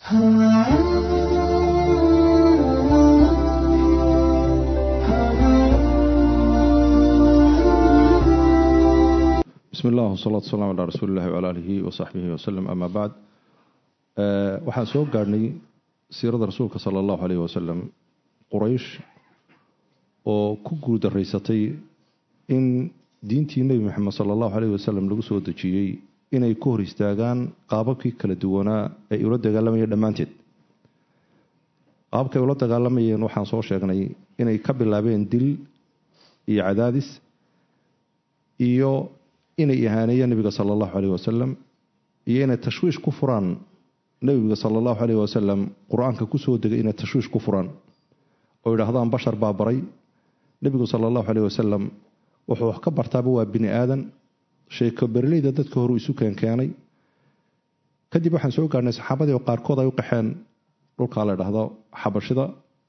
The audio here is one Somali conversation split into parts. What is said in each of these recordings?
bismi illah wasalaatu wasalam calaa rasuuli illahi wcala aalihi wasaxbihi wasalam ama bacd waxaan soo gaadhnay siirada rasuulka sala allahu aleyh wasalam quraysh oo ku guurdaraysatay in diintii nebi moxamed sala allahu aleyh wasalam lagu soo dejiyey inay ku hor istaagaan qaababkii kala duwanaa ee ula dagaalamayeen dhammaanteed qaababkay ula dagaalamayeen waxaan soo sheegnay inay ka bilaabeen dil iyo cadaadis iyo inay ihaaneeyeen nebiga sala allahu aleyh wasalam iyo inay tashwiish ku furaan nebiga sala allahu aleyh wasalam qur-aanka kusoo degay inay tashwiish ku furaan oo yidhaahdaan bashar baa baray nebigu sala allahu aleyh wasalam wuxuu wax ka bartaaba waa bini aadan sheeko berleyda dadka horu isu keenkeenay kadib waxaan soo gaarhnay saxaabadii oo qaarkood ay u qaxeen dhulkaa la dhahdo xabashida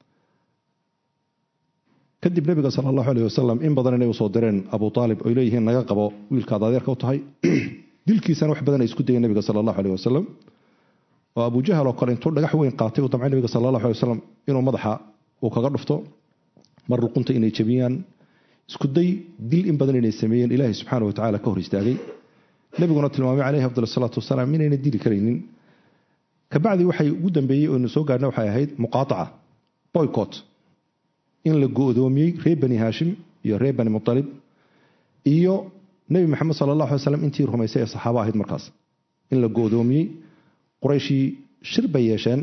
kadib nebiga sala allahu aleyh wasalam in badan inay usoo direen abu aalib oy leeyihiin naga qabo wiilkaad adeerka u tahay dilkiisana wax badan ay isku dayeen nebiga sala allahu aleyh wasalam oo abujahal oo kale intuu dhagax weyn qaatay uu damcay nebiga sala allahu aley wasalam inuu madaxa uu kaga dhufto mar luqunta inay jabiyaan isku day dil in badan inay sameeyeen ilaahay subxaana watacaala ka hor istaagay nebiguna tilmaamay caleyhi afdal salaatu wasalaam inayna dili karaynin kabacdi waxay ugu dambeeyey oynu soo gaarna waxay ahayd muqaataca boycott in la go-doomiyey reer bani haashim iyo reer bani mutalib iyo nebi maxamed sala allah alay slam intii rumaysay ee saxaabo ahayd markaas in la go-doomiyey qurayshii shir bay yeesheen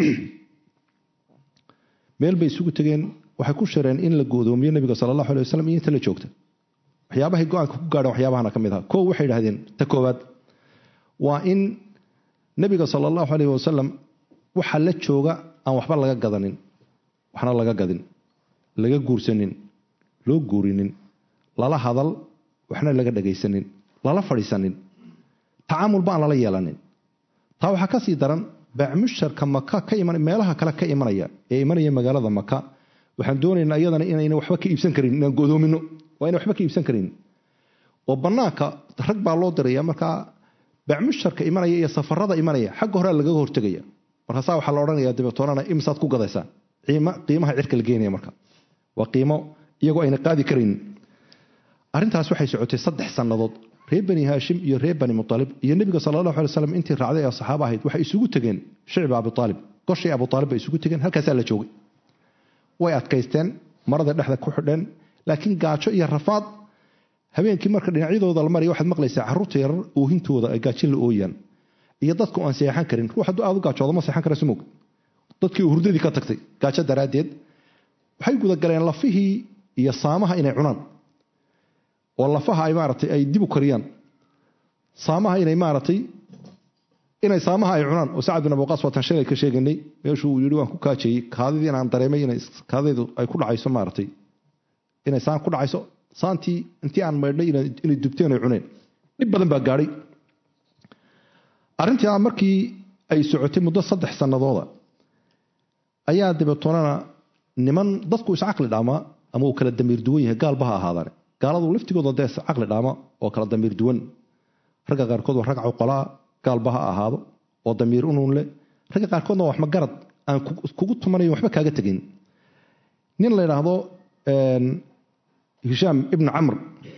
meel bay isugu tegeen waxay ku shireen in la go-doomiyo nebiga sala allahu alay wasalam iyo inta la joogta waxyaabahay go-aanka ku gaadheen waxyaabahana ka mid aha koo waxay idhahdeen ta koowaad waa in nebiga sala allahu aleyh wasalam waxa la jooga aan waxba laga gadanin waxna laga gadin laga guursanin loo guurinin lala hadal waxna laga dhagaysanin lala fadhiisanin tacaamulba aan lala yeelanin taa waxaa ka sii daran baacmusharka maka ka iman meelaha kale ka imanaya ee imanaya magaalada maka waxaan doonaynaa iyadana inayna waxba ka iibsan karin inaan godoomino waa ina waxba ka iibsan karin oo banaanka rag baa loo diraya markaa baacmusharka imanaya iyo safarada imanaya xagga horea lagaga hortegaya markaasaa waxaa la odhanaya dabeetoonana imisaad ku gadaysaa qiimaha cirka la geenaya marka waa qiimo iyagoo ayna qaadi karaynin arrintaas waxay socotay saddex sannadood reer bani haashim iyo reer bani mualib iyo nebiga sala allahu alay slam intii raacday ee saxaaba ahayd waxay isugu tegeen shicba abuaalib goshii abuaalib bay isugu tegeen halkaasaa la joogay way adkaysteen marada dhexda ku xidheen laakiin gaajo iyo rafaad habeenkii marka dhinacyadooda la maraya waxaad maqlaysaa carruurta yarar oohintooda ay gaajin la ooyaan iyo dadku aan seexan karin ruux hadduu aad u gaajoodo ma seexan kara sumog dadkii hurdadii ka tagtay gaajo daraaddeed waxay gudagaleen lafihii iyo saamaha inay cunaan oo lafaha ay maaratay ay dib u kariyaan saamaha inay maaratay inay saamaha ay cunaan oo sacad bin abuqaas waatan shalay ka sheeganay meeshuu yidhi waan ku kaajayey kaadidii inaan dareemay inay kaadaydu ay ku dhacayso maaratay inay saan ku dhacayso saantii intii aan maydhnay inay dubteen ay cuneen dhib badan baa gaadhay arrintii markii ay socotay muddo saddex sannadooda ayaa dabeetoonana niman dadku iscaqli dhaamaa ama uu kala damiir duwan yahay gaalba ha ahaadane gaaladu laftigooda dee iscaqli dhaama oo kala damiir duwan ragga qaarkood waa rag cawqolaa gaalba ha ahaado oo damiir unuun leh ragga qaarkoodna waa waxma garad aan kugu tumanayo waxba kaaga tegin nin la yidhaahdo hishaam ibnu camr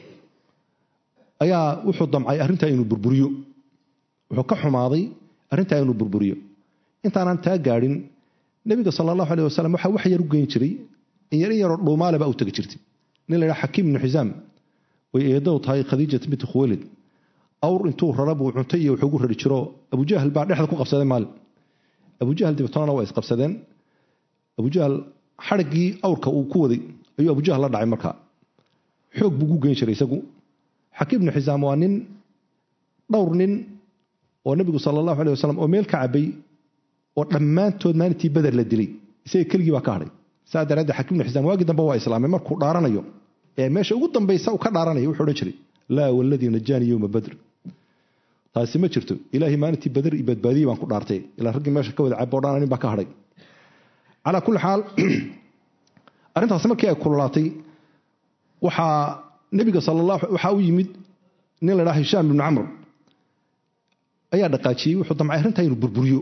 ayaa wuxuu damcay arrintaa inuu burburiyo wuxuu ka xumaaday arrintaa inuu burburiyo intaanaan taa gaadhin nebiga sala allahu aleh wasalam waxaa wax yar u geyn jiray in yar in yaroo dhuumaale baa u tegi jirtay nin la ydhaha xakiim ibnu xisaam way eedow tahay khadiijat binti khuwaylid awr intuu rara buu cuntay iyo wuxuugu rari jiro abujahal baa dhexda ku qabsaday maalin abujahal dibatoonana waa isqabsadeen abujahal xadhiggii awrka uu ku waday ayuu abujahal la dhacay markaa xoog buu gu geyn jiray isagu xakiim ibnu xisaam waa nin dhowr nin oo nebigu sala allahu aleh wasalam oo meel ka cabay oo dhammaantood maalintii beder la dilay isaga keligii baa ka hadhay saa daraaddeed xakiim ibnu xisaam waagii dambe waa islaamay markuu dhaaranayo ee meesha ugu dambaysa uu ka dhaaranaya wuxuu odhan jiray laa waladii najaanii yowma badr taasi ma jirto ilaahay maalintii badr iyo badbaadiyey baan ku dhaartay ilaa raggii meesha ka wada cabo dhan nin baa ka hadhay calaa kulli xaal arrintaasi markii ay kululaatay waxaa nebiga sala allah waxaa u yimid nin la dhaha hishaam ibnu camr ayaa dhaqaajiyey wuxuu damcay arrintaa inuu burburiyo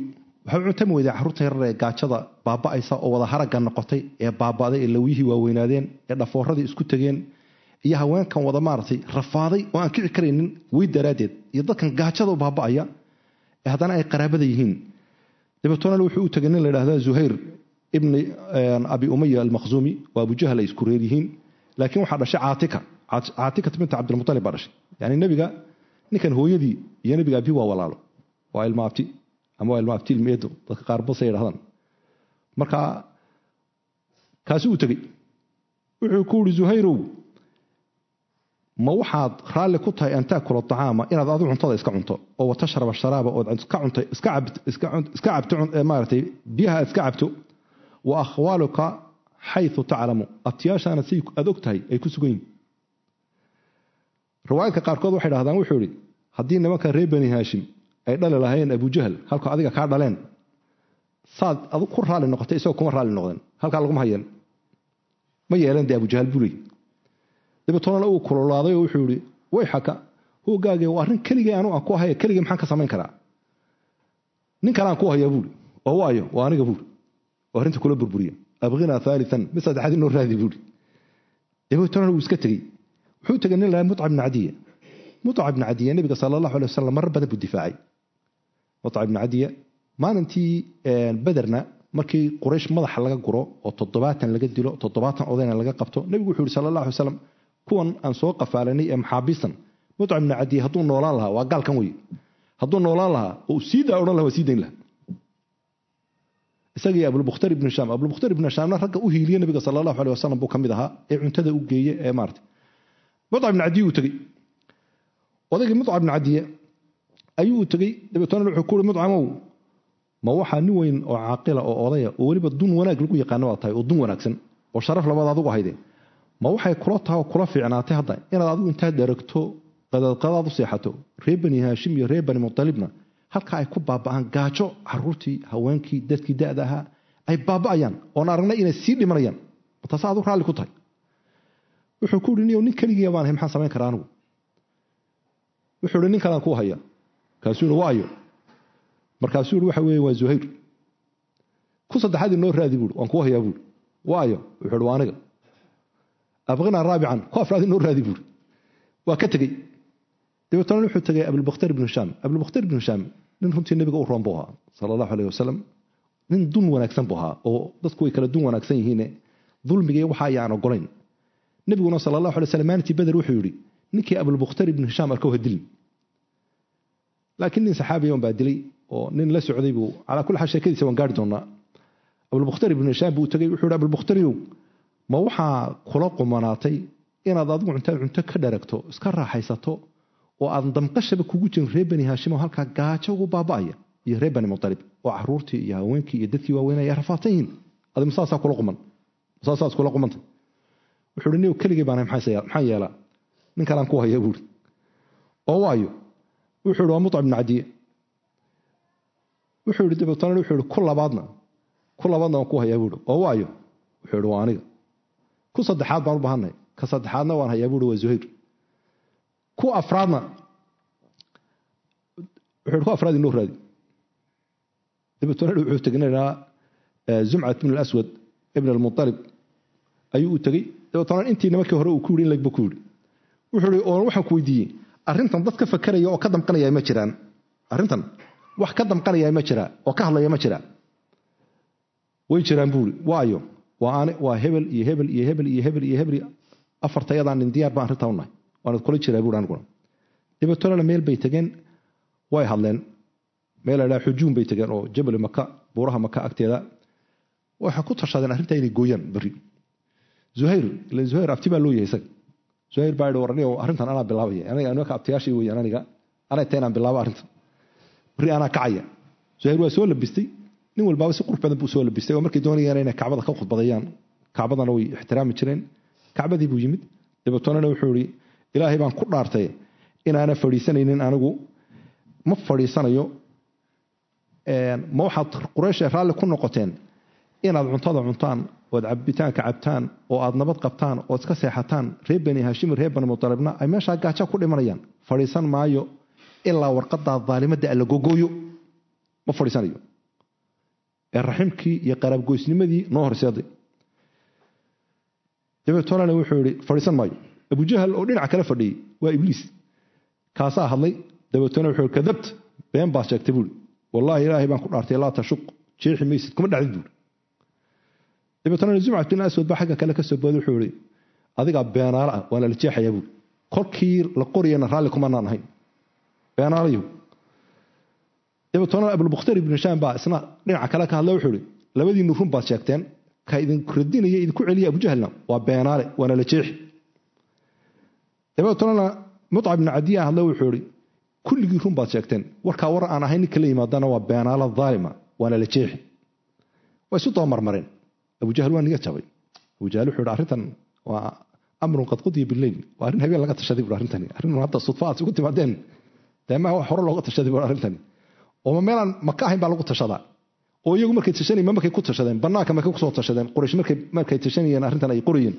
waxay u cuntami weyday carruurta yarar ee gaajada baaba'aysa oo wada haragga noqotay ee baaba'day ee lawyihii waaweynaadeen ee dhafooradii isku tegeen iyo haweenkan wada maaragtay rafaaday oo aan kici karaynin wey daraaddeed iyo dadkan gaajada u baaba'aya ee haddana ay qaraabada yihiin dabeetona wuxuu u tegay nin la yidhahda zuhayr ibni abi umaya almakhzuumi waa abujahal ay isku reer yihiin laakiin waxaa dhashay caatika caatikat binta cabdilmutalib baa dhashay yani nebiga ninkan hooyadii iyo nebiga abi waa walaalo waa ilma abti ama waa ilma abti ilmeedo dadka qaar basay yidhahdaan marka kaasi uu tegey wuxuu ku yidhi zuhayrow ma waxaad raalli ku tahay an taakula acaama inaad adu cuntada iska cunto oo watashraba sharaaba ood iska cuntay iska cabto maaratay biyaha aad iska cabto wa akhwaaluka xayu taclamu abtiyaashaana si aad og tahay ay ku sugan yihin riwaayadka qaarkood waxay dhahdaan wuxuu idhi haddii nimanka reer bani haashim ay dhali lahayn abujahal halka adiga kaa dhaleen saad adu ku raalli noqotay isagoo kuma raalli noqdeen halkaa laguma hayan ma yeelan dee abujahal buu leey dabeetona uu kulolaaday oo wuxuu ihi way xaka hoogaage waa arrin keligay anu aan ku haya keligay maxaan ka samayn karaa nin kale aan ku hayaa buuri oo waayo waa aniga buuri oo arrinta kula burburiya abqinaa aalian mid saddexaad inoo raadi buuri dabeetona wuu iska tegey wuxuu tegay nin lahaa muca bni cadiya muca bni cadiya nebiga sala allahu alay wasalam marar badan buu difaacay muca bni cadiya maalintii bederna markii quraysh madaxa laga guro oo toddobaatan laga dilo toddobaatan odayna laga qabto nebigu wuxuu yihi sala allah alay slam kuwan aan soo qafaalanay ee maxaabiistan muca bni cadiya hadduu noolaan lahaa waa gaalkan wey hadduu noolaan lahaa oo sii daa odhan laha waa sii dayn laha isagii abulbukhtar ibnu shaam abulbukhtar ibnu shaamna ragga u hiiliye nabiga sala allahu aleh wasalam buu ka mid ahaa ee cuntada u geeye ee maarata muca bni cadiye uu tegey odaygii muca bni cadiye ayuu u tegey dabeetona wuxuu ku uhi mucamow ma waxaa nin weyn oo caaqila oo odaya oo weliba dun wanaag lagu yaqaano baa tahay oo dun wanaagsan oo sharaf labaad adugu ahayde ma waxay kula taha oo kula fiicnaatay hadda inaad adigu intaad dheragto qadaadqadaad u seexato reer bani haashim iyo reer bani mutalibna halka ay ku baaba'aan gaajo caruurtii haweenkii dadkii da'da ahaa ay baaba'ayaan oon aragnay inay sii dhimanayaan taase adu raalli ku tahay wuxuu ku ihi niyow nin keligii baan ahay maxaan samayn karaa anigu wuxuu ihi nin kalaan kuu haya kaasuu ihi waayo markaasuu ihi waxa weeye waa zuhayr ku saddexaad inoo raadi buuri waan kuu hayaa buuri waayo wuxuu ihi waa aniga abqinaa raabican ku afraad inoo raadi buuri waa ka tegey dabeetona wuxuu tegay abulbakhtar ibnu hishaam abulbakhtar ibnu hishaam nin runtii nebiga u roon buu ahaa sala allahu aleyh wasalam nin dun wanaagsan buu ahaa oo dadku way kala dun wanaagsan yihiine dulmigii waxa ayaan ogolayn nebiguna sala allahu alay slam maalintii beder wuxuu yidhi ninkii abulbakhtar ibnu hishaam arkow ha dilin laakiin nin saxaabiya un baa dilay oo nin la socday buu calaa kulli xaal sheekadiisa waan gaari doonaa abulbakhtar ibnu hishaam buu tegey wuxuu yidhi abulbakhtariow ma waxaa kula qumanaatay inaad adigu cuntaad cunto ka dharagto iska raaxaysato oo aadan damqashaba kugu jirin reer bani haashim oo halkaa gaajo ugu baaba'aya iyo reer bani mutalib oo caruurtii iyo haweenkii iyo dadkii waaweynaya ay rafaatan yihiin adi masaasaa kula quman masaasaas kula qumanta wuxuu hi niyow keligii baan maxaan yeelaa nin kalaan ku haya buuri oo waayo wuxuu ihi waa muca bni cadiye wuxuu ihi dabeetana wuxuu ihi ku labaadna ku labaadna waan ku hayaa buuri oo waayo wuxuu ihi waa aniga ku saddexaad baan u baahanay ka saddexaadna waan hayaa buuri waa zuhayr ku afraadna wuxuu ihi ku afraad inoo raadi dabeetana wuxuu tegnaynaa zumcat ibn alaswad ibn almutalib ayuu u tegey dabeetana intii nimankii hore uu ku yidhi in legba ku yidhi wuxuu ihi oo waxaan ku weydiiyey arrintan dad ka fakeraya oo ka damqanaya ma jiraan arrintan wax ka damqanaya ma jiraa oo ka hadlaya ma jiraa way jiraan buuri waayo waa waa hebel iyo hebel iyo hebel iyo hebel iyo hebel afartayadaan nin diyaar baan arrintaa unahay waanad kula jiraa buuri aniguna dabeetolana meel bay tegeen way hadleen meel la dhaha xujuum bay tegeen oo jabal maka buuraha maka agteeda waxay ku tashadeen arrintaa inay gooyaan berri zuhayr ilan zuhayr abti baa loo yahay isaga zuhayr baa yidhi warani arrintan anaa bilaabaya aniga anaka abtiyaashii weeyaan aniga anay tahay inaan bilaabo arrintan berri anaa kacaya zuhayr waa soo labistay nin walbaaba si qurux badan buu soo labistay oo markay doonayaan inay kacbada ka khudbadayaan kacbadana way ixtiraami jireen kacbadii buu yimid dabeetonana wuxuu ihi ilaahay baan ku dhaartay inaana fadhiisanaynin anigu ma fadhiisanayo ma waxaad quraysha raalli ku noqoteen inaad cuntada cuntaan ood cabitaanka cabtaan oo aad nabad qabtaan ood iska seexataan reer bani haashim reer bani mutalibna ay meeshaa gaaja ku dhimanayaan fadhiisan maayo ilaa warqadaa daalimadda alla gogooyo ma fadhiisanayo ee raximkii iyo qaraabgoysnimadii noo horseeday dabeetolana wuxuu yihi fadhiisan maayo abujahal oo dhinaca kale fadhiyey waa ibliis kaasaa hadlay dabeetona wuxuu yihi kadabt been baad sheegtay buuri wallaahi ilaahay baan ku dhaartay laa tashuq jeexi maysid kuma dhacdid buuri dabeetona zumcat bin aswad baa xagga kale ka soo booday wuxuu yihi adigaa beenaale ah waana la jeexayaa buuri kolkii la qoriyana raalli kumanaan ahayn beenaalayahu dabeetona abulbukhtari ibnu hishaam baa isna dhinaca kale ka hadla wuxuu yihi labadiinu run baad sheegteen ka idinku radinaya idinku celiya abujahlna waa beenaale waana la jeexi dabeetona mucab ibnu cadiya hadle wuxuu yihi kulligii run baad sheegteen warkaa war aan ahayn ninka la yimaadana waa beenaalo dhaalima waana la jeexi way isu doomarmareen abujahl waa niga jabay abujahl wuxuu yihi arrintan waa amrun qad qudiya bileyl waa arrin habeen laga tashaday bui arrintani arrin hadda sudfa aad isugu timaadeen deemaha wax hore looga tashaday bui arrintani oo meelaan maka ahayn baa lagu tashadaa oo iyagu markay tashanayeen ma markay ku tashadeen bannaanka markay kusoo tashadeen quraysh markay markay tashanayeen arrintan ay qorayeen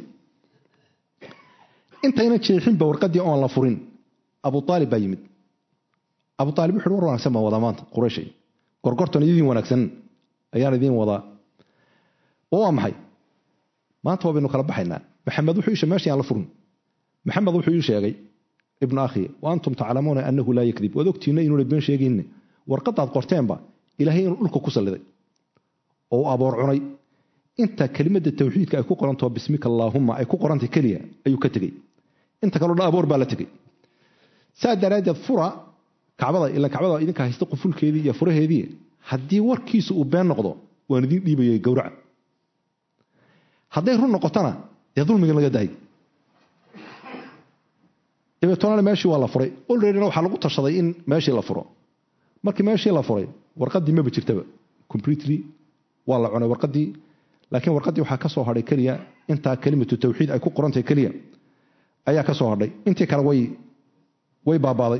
intayna jeexinba warqadii oon la furin abu aalib baa yimid abu aalib wuxuu war wanaagsan baan wadaa maanta qurayshay gorgortan idiin wanaagsan ayaan idiin wadaa oo waa maxay maanta waa baynu kala baxaynaa maxamed wuxuu isha meeshii aan la furin maxamed wuxuu ii sheegay ibnu akhi wa antum taclamuuna annahu laa yakdib waad ogtiina inuuna been sheegayne warqadaad qorteenba ilaahay inuu dhulka ku salliday oo u aboor cunay inta kelimada tawxiidka ay ku qorantaho bismika allaahumma ay ku qorantay keliya ayuu ka tegey inta kaleo dhan aboor baa la tegey saa daraaddeed fura kacbada ilan kacbada idinka haysta qufulkeedii iyo furaheedii haddii warkiisu uu been noqdo waan idiin dhiibayay gowraca hadday run noqotona dee dulmigan laga dahay dabeetona meeshii waa la furay olreadyna waxaa lagu tashaday in meeshii la furo markii meeshii la furay warqadii maba jirtaba completely waa la cunay warqadii laakiin warqadii waxaa ka soo hadhay keliya intaa kelimatu tawxiid ay ku qorantahay keliya ayaa ka soo hadhay intii kale way way baabaaday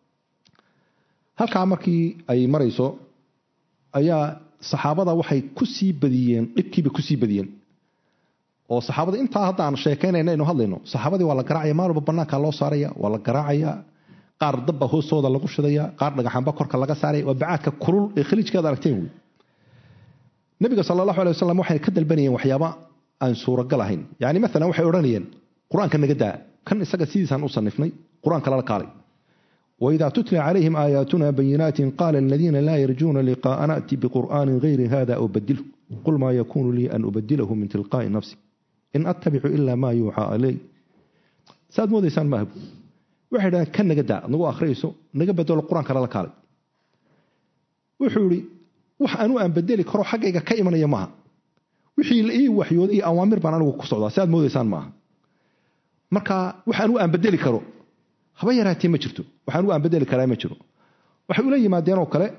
halkaa markii ay marayso ayaa saxaabada waxay ku sii badiyeen dhibkiiba kusii badiyeen oo saxaabada intaa hadda aan sheekaynayna aynu hadlayno saxaabadii waa la garaacaya maal walba bannaanka loo saaraya waa la garaacaya qaar dabba hoostooda lagu shidaya qaar dhagaxanba korka laga saaraya waa bacaadka kulul ee khaliijkaad aragteen wey nabiga sal allahu alay wasalam waxay ka dalbanayeen waxyaaba aan suuragal ahayn yani maalan waxay odhanayeen qur-aanka naga daa kan isaga sidiisaan u sanifnay qur-aanka lala kaalay وإذا تتلى عليهم آياتنا بينات قال الذين لا يرجون لقاء نأتي بقرآن غير هذا أو بدله قل ما يكون لي أن أبدله من تلقاء نفسي إن أتبع إلا ما يوحى إلي ساد مودي سان ماهب waxay dhahaan kan naga daa nagu akhriyayso naga bedelo qur-aanka lala kaalay wuxuu ihi wax anu aan bedeli karo xaggayga ka imanaya maaha wixii la ii waxyooday iyo awaamir baan anigu ku socdaa si aad moodaysaan maaha marka wax anu aan bedeli karo haba yaraatee ma jirto wax anu aan bedeli karaa ma jiro waxay ula yimaadeen oo kale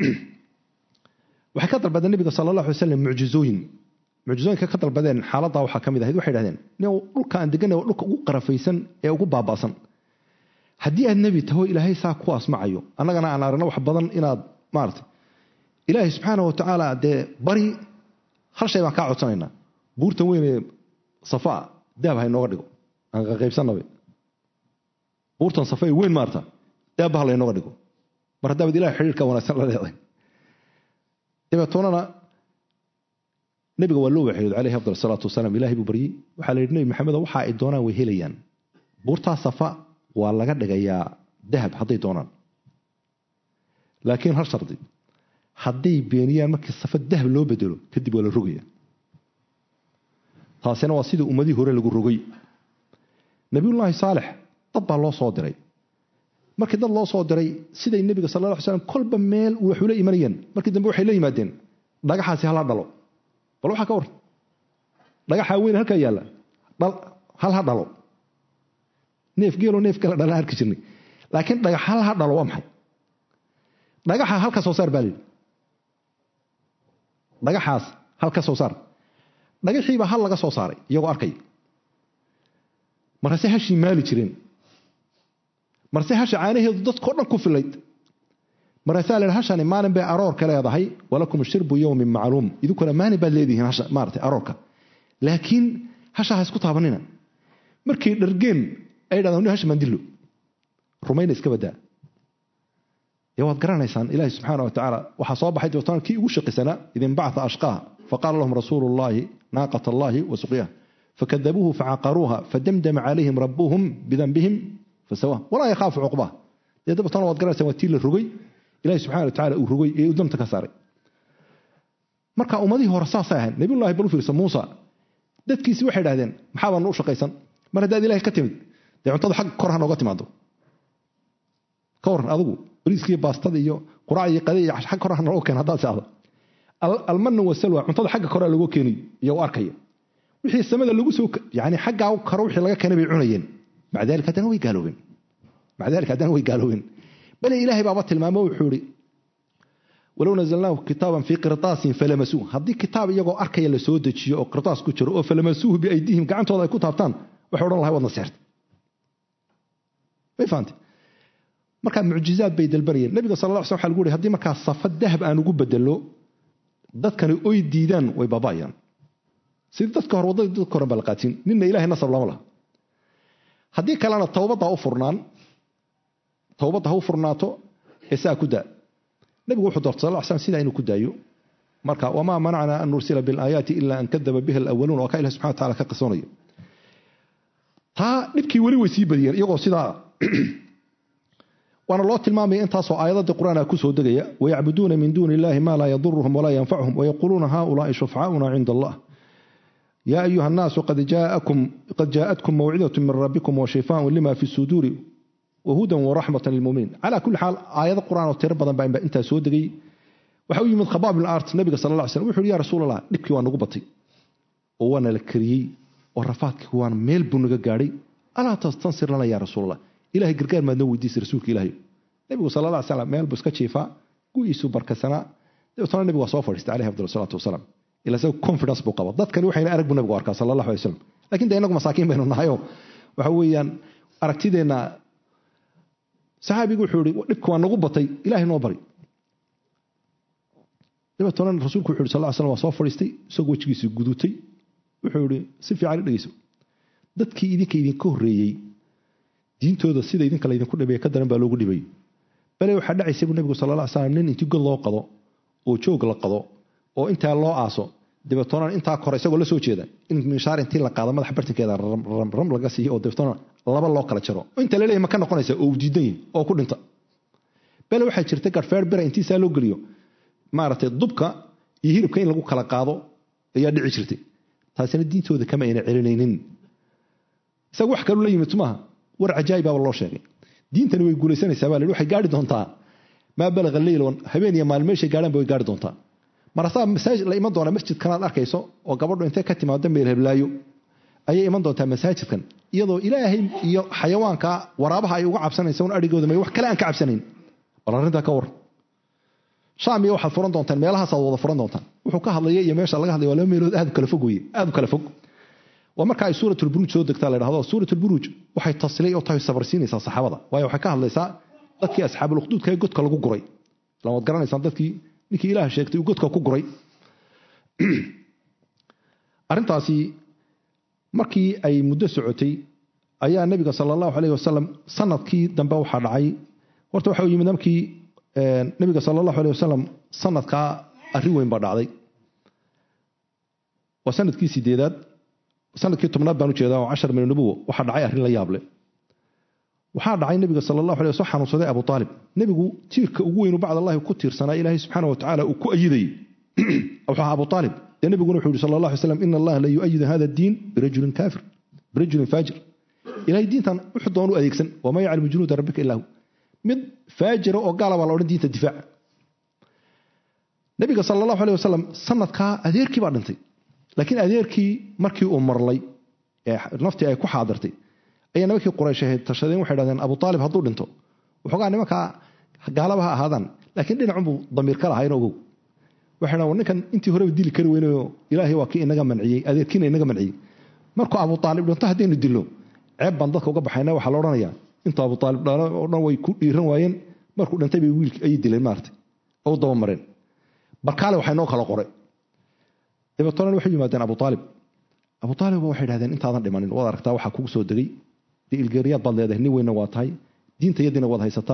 waxay ka dalbadeen nabiga sala allah alay slam mucjizooyin mucjizooyinka ka dalbadeen xaaladdaa waxaa ka mid ahayd waxay dhahdeen dhulka aan deganay waa dhulka ugu qarafaysan ee ugu baaba'san haddii aad nebi taho ilaahay saa ku asmacayo annagana aan aragno wax badan inaad maarata ilaahay subxaana wa tacaala dee bari hal shay baan kaa codsanaynaa buurtan weynee safaa daab ha inooga dhigo aan qaqaybsannabe buurtan safa ee weyn maarta daabba ha laynooga dhigo mar haddaabad ilahay xidhiirka wanaagsan la leedahay dabeetoonana nebiga waa loo waxyooday calayhi afdal salaatu wasalaam ilahay buu baryey waxaa la yidhi nebi maxamedo waxa ay doonaan way helayaan buurtaa safa waa laga dhigayaa dahab hadday doonaan laakiin hal shardi hadday beeniyaan markii safa dahab loo bedelo kadib waa la rogaya taasina waa sidii ummadihii hore lagu rogay nabiyullaahi saalex dad baa loo soo diray markii dad loo soo diray siday nebiga sal la ly slam kolba meel wax ula imanayeen markii dambe waxay la yimaadeen dhagaxaasi hala dhalo bal waxaa ka warran dhagaxaa weyn halkaa yaalla hal ha dhalo neef geelo neef kale dhalaan arki jirnay laakiin dhagax hal ha dhalo waa maxay dhagaxa hal ka soo saar baa layidhi dhagaxaas hal ka soo saar dhagaxiibaa hal laga soo saaray iyagoo arkay markaase hashii maali jireen marse hasha caanaheedu dadkao dhan ku filayd markaasaa la yidhi hashani maalin bay aroorka leedahay walakum shirbu yowmin macluum idinkuna maalin baad leedihiin hasha maarata aroorka laakiin hasha ha isku taabanina markay dhargeen ay dhahdaan hasha mandillo rumayna iska badaa dee waad garanaysaan ilaahi subxaana wa tacaala waxaa soo baxay dabeetana kii ugu shaqisanaa idin bacta ashqaaha faqaala lahum rasuulu llahi naaqat allahi wa suqyaha fakadabuuhu facaqaruuha fadamdama calayhim rabuhum bidanbihim fasawa walaa yakhaafu cuqbaha dee dabeetana waad garanaysaan waa tii la rogay ilahi subxana wa tacala uu rogay ee uu damta ka saaray marka ummadihii hore saasay ahayn nabiyullahi bal u fiirsa muusa dadkiisi waxay idhahdeen maxaa baanu u shaqaysan mar haddaad ilahay ka timid dee cuntada xag kor ha nooga timaado ka waran adigu bariiskii baastada iyo quraac iyo qade iyo xag kor ha nooga keen haddaad seexdo almanu wasalwa cuntada xagga kore looga keeniyo iyo u arkaya wixii samada lagu soo yani xaggaa karo wixii laga keenay bay cunayeen maca dalika haddana way gaaloobeen maca dalika haddana way gaaloobeen bale ilaahay baaba tilmaamo wuxuu ihi walow nazalnaahu kitaaban fii qirtaasin falamasuuh haddii kitaab iyagoo arkaya la soo dejiyo oo qirtaas ku jiro oo falamasuuhu biaydihim gacantooda ay ku taabtaan waxay odhan lahay wadna seerta may fahamtay markaa mucjizaad bay dalbanayeen nabiga sal la sl waxa lagu uri haddii markaa safa dahab aan ugu bedelo dadkani oy diidaan way baaba'ayaan sidii dadka hore waddadii dadka horen baa la qaatin ninna ilahay nasab lama laha haddii kalena towbadda u furnaan towbadda ha u furnaato ee saa ku daa nabigu wuxuu doortay sal slam sidaa inuu ku daayo marka wamaa manacna an nursila bilaayaati ila an kadaba biha alawaluun waa ka ilahi subxana wataala ka qisoonayo taa dhibkii weli way sii badiyeen iyagoo sidaa waana loo tilmaamaya intaasoo aayadada qur-aanka kusoo degaya wayacbuduuna min duuni illahi ma laa yaduruhum walaa yanfacuhum wayaquuluuna haulaai shufcaa'una cinda allah ya ayuha annaasu qad jaa'atkum mawcidatu min rabbikum washifaaun lima fi suduuri wahudan waraxmatan lilmuminiin calaa kulli xaal aayado qur-aan oo tiro badan baa intaa soo degay waxa u yimid khabaab bin art nabiga sal la slam wuxu yhi ya rasuul allah dhibkii waa nagu batay oo waana la kariyey oo rafaadkii waana meel buu naga gaadhay alaa tastansir lana ya rasuul allah ilahay gargaar maad noo weydiisay rasuulka ilaahay nabigu sal la slam meel buu iska jiifaa gu-iisuu barkasanaa dabeetana nabigu waa soo fadhiistay alayhi afdal salaatu wasalaam ila isaga confidence buu qaba dadkani waxayna arag buu nabigu arkaa sala allahu alay wasalam lakin de inagu masaakiin baynu nahayoo waxa weeyaan aragtideenna saxaabigu wuxuu ihi dhibka waa nagu batay ilahay noo bari dabeetana rasuulku wuxu yhi sal ly slam waa soo fadhiistay isagoo wejigiisii gudutay wuxuu ihi si fiican i dhegeyso dadkii idinka idinka horreeyey diintooda sida idinka laydinku dhibay ka daran baa loogu dhibay bale waxaa dhacaysa buu nabigu sal la slam nin intii god loo qado oo joog la qado oo intaa loo aaso dabeetona intaa kore isagoo la soo jeeda in minshaar intii la qaado madaxa bartinkeeda ram laga siiyo oo dabeetona laba loo kala jaro inta laleeyahy ma ka noqonaysa oo diidan yihin oo ku dhinta bale waxaa jirta garfeer bera intiisaa loo geliyo maaragtay dubka iyo hilibka in lagu kala qaado ayaa dhici jirtay taasina diintooda kama ayna celinaynin isaga wax kaluu la yimid maaha war cajaa'ibaaba loo sheegay diintani way guulaysanaysaa baa la waxay gaari doontaa maa balaga leyl habeen iyo maalin meeshay gaadhaanba way gaari doontaa marasaa masaajid la iman doonaa masjidkanaad arkayso oo gabadhu intay ka timaado meel heblaayo ayay iman doontaa masaajidkan iyadoo ilaahay iyo xayawaanka waraabaha ay uga cabsanaysa un adhigooda may wax kale aan ka cabsanayn bal arrintaa ka war shaam iyo waxaad furan doontaan meelahaasaad wada furan doontaan wuxuu ka hadlaya iyo meesha laga hadlaya waa laba meelood aad u kala fog weye aad u kala fog waa marka ay suuratulburuuj soo degtaa la dhahdo suuratulburuuj waxay tasliyay oo tahay sabarsiinaysaa saxaabada waayo waxay ka hadlaysaa dadkii asxaabulukduudka ee godka lagu guray ilan waad garanaysaan dadkii ninkii ilaah sheegtay uu godka ku guray arrintaasi markii ay muddo socotay ayaa nabiga sala allahu alayh wasalam sanadkii dambe waxaa dhacay horta waxa yimid markii nabiga sala allahu alayh wasalam sanadkaa arrin weyn baa dhacday waa sanadkii sideedaad sanadkii tobnaad baan ujeedaa oo cashar min nubuwa waxaa dhacay arrin la yaable waxaa dhacay nabiga sal allahu alay soo xanuunsaday abu aalib nebigu tiirka ugu weynu bacd allahi ku tiirsanaa ilaahay subxaana wa tacaala uu ku ayidayey wuxuu ahaa abu aalib dee nebiguna wuxuu yihi sal allah alay slam ina allaha la yuayidu hada diin birajulin kaafir birajulin faajir ilahay diintan wuxuu doonu adeegsan wamaa yaclamu junuuda rabbika ilaa hu mid faajira oo gaala baa la odhan diinta difaac nabiga sal allahu alay wasalam sanadkaa adeerkii baa dhintay laakiin adeerkii markii uu marlay ee naftii ay ku xaadirtay ayaa nimankii quraysh ahayd tashadeen waxay dhahdeen abu aalib hadduu dhinto waxoogaa nimankaa gaalaba ha ahaadaan laakiin dhinacunbuu damiir ka lahayn ogow waxay dhahan ninkan intii horeba dili kari weynayo ilaahay waa kii inaga manciyey adeerkiina inaga manciyey markuu abu aalib dhinto haddaynu dilo ceeb baan dadka uga baxayna waxaa la odhanayaa intuu abu aalib dhalo oo dhan way ku dhiiran waayeen markuu dhintay bay wiilki ayay dileen maarata oo daba mareen barkaale waxay noo kala qoray dabeetona waxay yimaadeen abu aalib abu aalib waxay dhahdeen intaadan dhimanin waad aragtaa waxaa kugu soo degay dee ilgeeriyaad baad leedahay nin weynna waa tahay diinta yadiina waad haysataa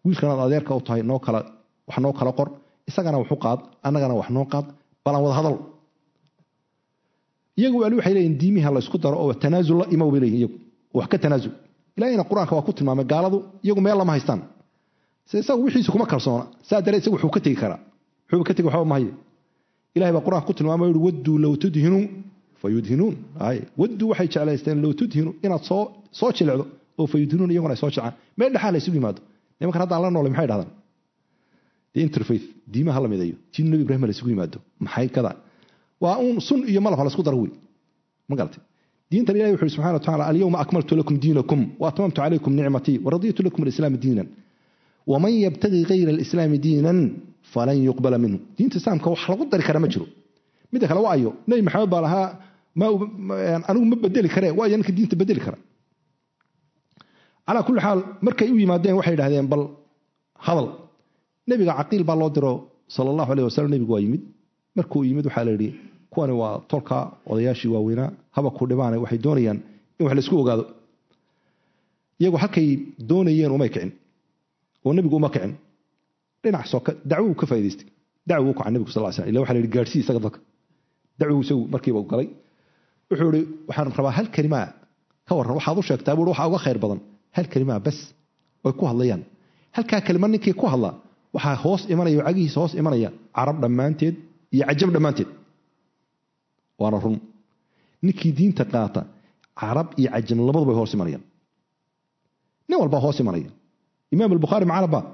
wiilkanaad adeerka u tahay noo kala wax noo kala qor isagana waxu qaad annagana wax noo qaad bal aan wada hadal iyagu ali waxay leeyihin diimiha la isku daro oo tanaasul la imow bay leeyihin iyagu wax ka tanaasul ilahina qur-aanka waa ku tilmaamay gaaladu iyagu meel lama haystaan se isagu wixiisu kuma kalsoona saa daree isagu wuxuu ka tegi karaa wuxuuba ka tegi waxba mahaye ilahay baa qur-aanka ku tilmaamay yihi wadduu low tudhinuu fa yudhinuun ay wadduu waxay jeclaysteen low tudhinu inaad soo soo jilicdo oo fa yudhinuun iyaguna ay soo jecaan meel dhexaa la isugu yimaado nimankan haddaan la noolay maxay dhahdaan the interfaith diimaha la mideeyo jin nabi ibrahim la isugu yimaado maxay kada waa uun sun iyo malab ha la isku daro wey ma garatay diintan ilahi wuxu subxana wa tacala alyawma akmaltu lakum diinakum wa atmamtu calaykum nicmatii waraditu lakum alislaama diinan waman yabtagi gayra alislaami diinan falan yuqbala minhu diinta islaamka wax lagu dari kara ma jiro midda kale waa ayo nebi maxamed baa lahaa anigu ma bedeli kare waa ayo ninka diinta bedeli kara calaa kulli xaal markay u yimaadeen waxay idhahdeen bal hadal nebiga caqiil baa loo diro sala allahu aleyh wasalam nebigu waa yimid markuu yimid waxaa la yidhi kuwani waa tolka odayaashii waaweynaa haba ku dhibaane waxay doonayaan in wax laisku ogaado iyagu halkay doonayeen umay kicin oo nebigu uma kicin dhinac soka dacwuu ka faa'idaystay dacwuu u kaca nebigu sal slam illa waxa la yidhi gaadhsii isaga dadka dacwuu isagu markiiba u galay wuxuu ihi waxaan rabaa hal kelimaa ka warran waxaad u sheegtaa buui waxaa uga khayr badan hal kelimaa bas oy ku hadlayaan halkaa kelima ninkii ku hadla waxaa hoos imanaya oo cagihiisa hoos imanaya carab dhammaanteed iyo cajab dhammaanteed waana run ninkii diinta qaata carab iyo cajam labadu bay hoos imanayaan nin walbaa hoos imanaya imaam albukhaari ma carab ba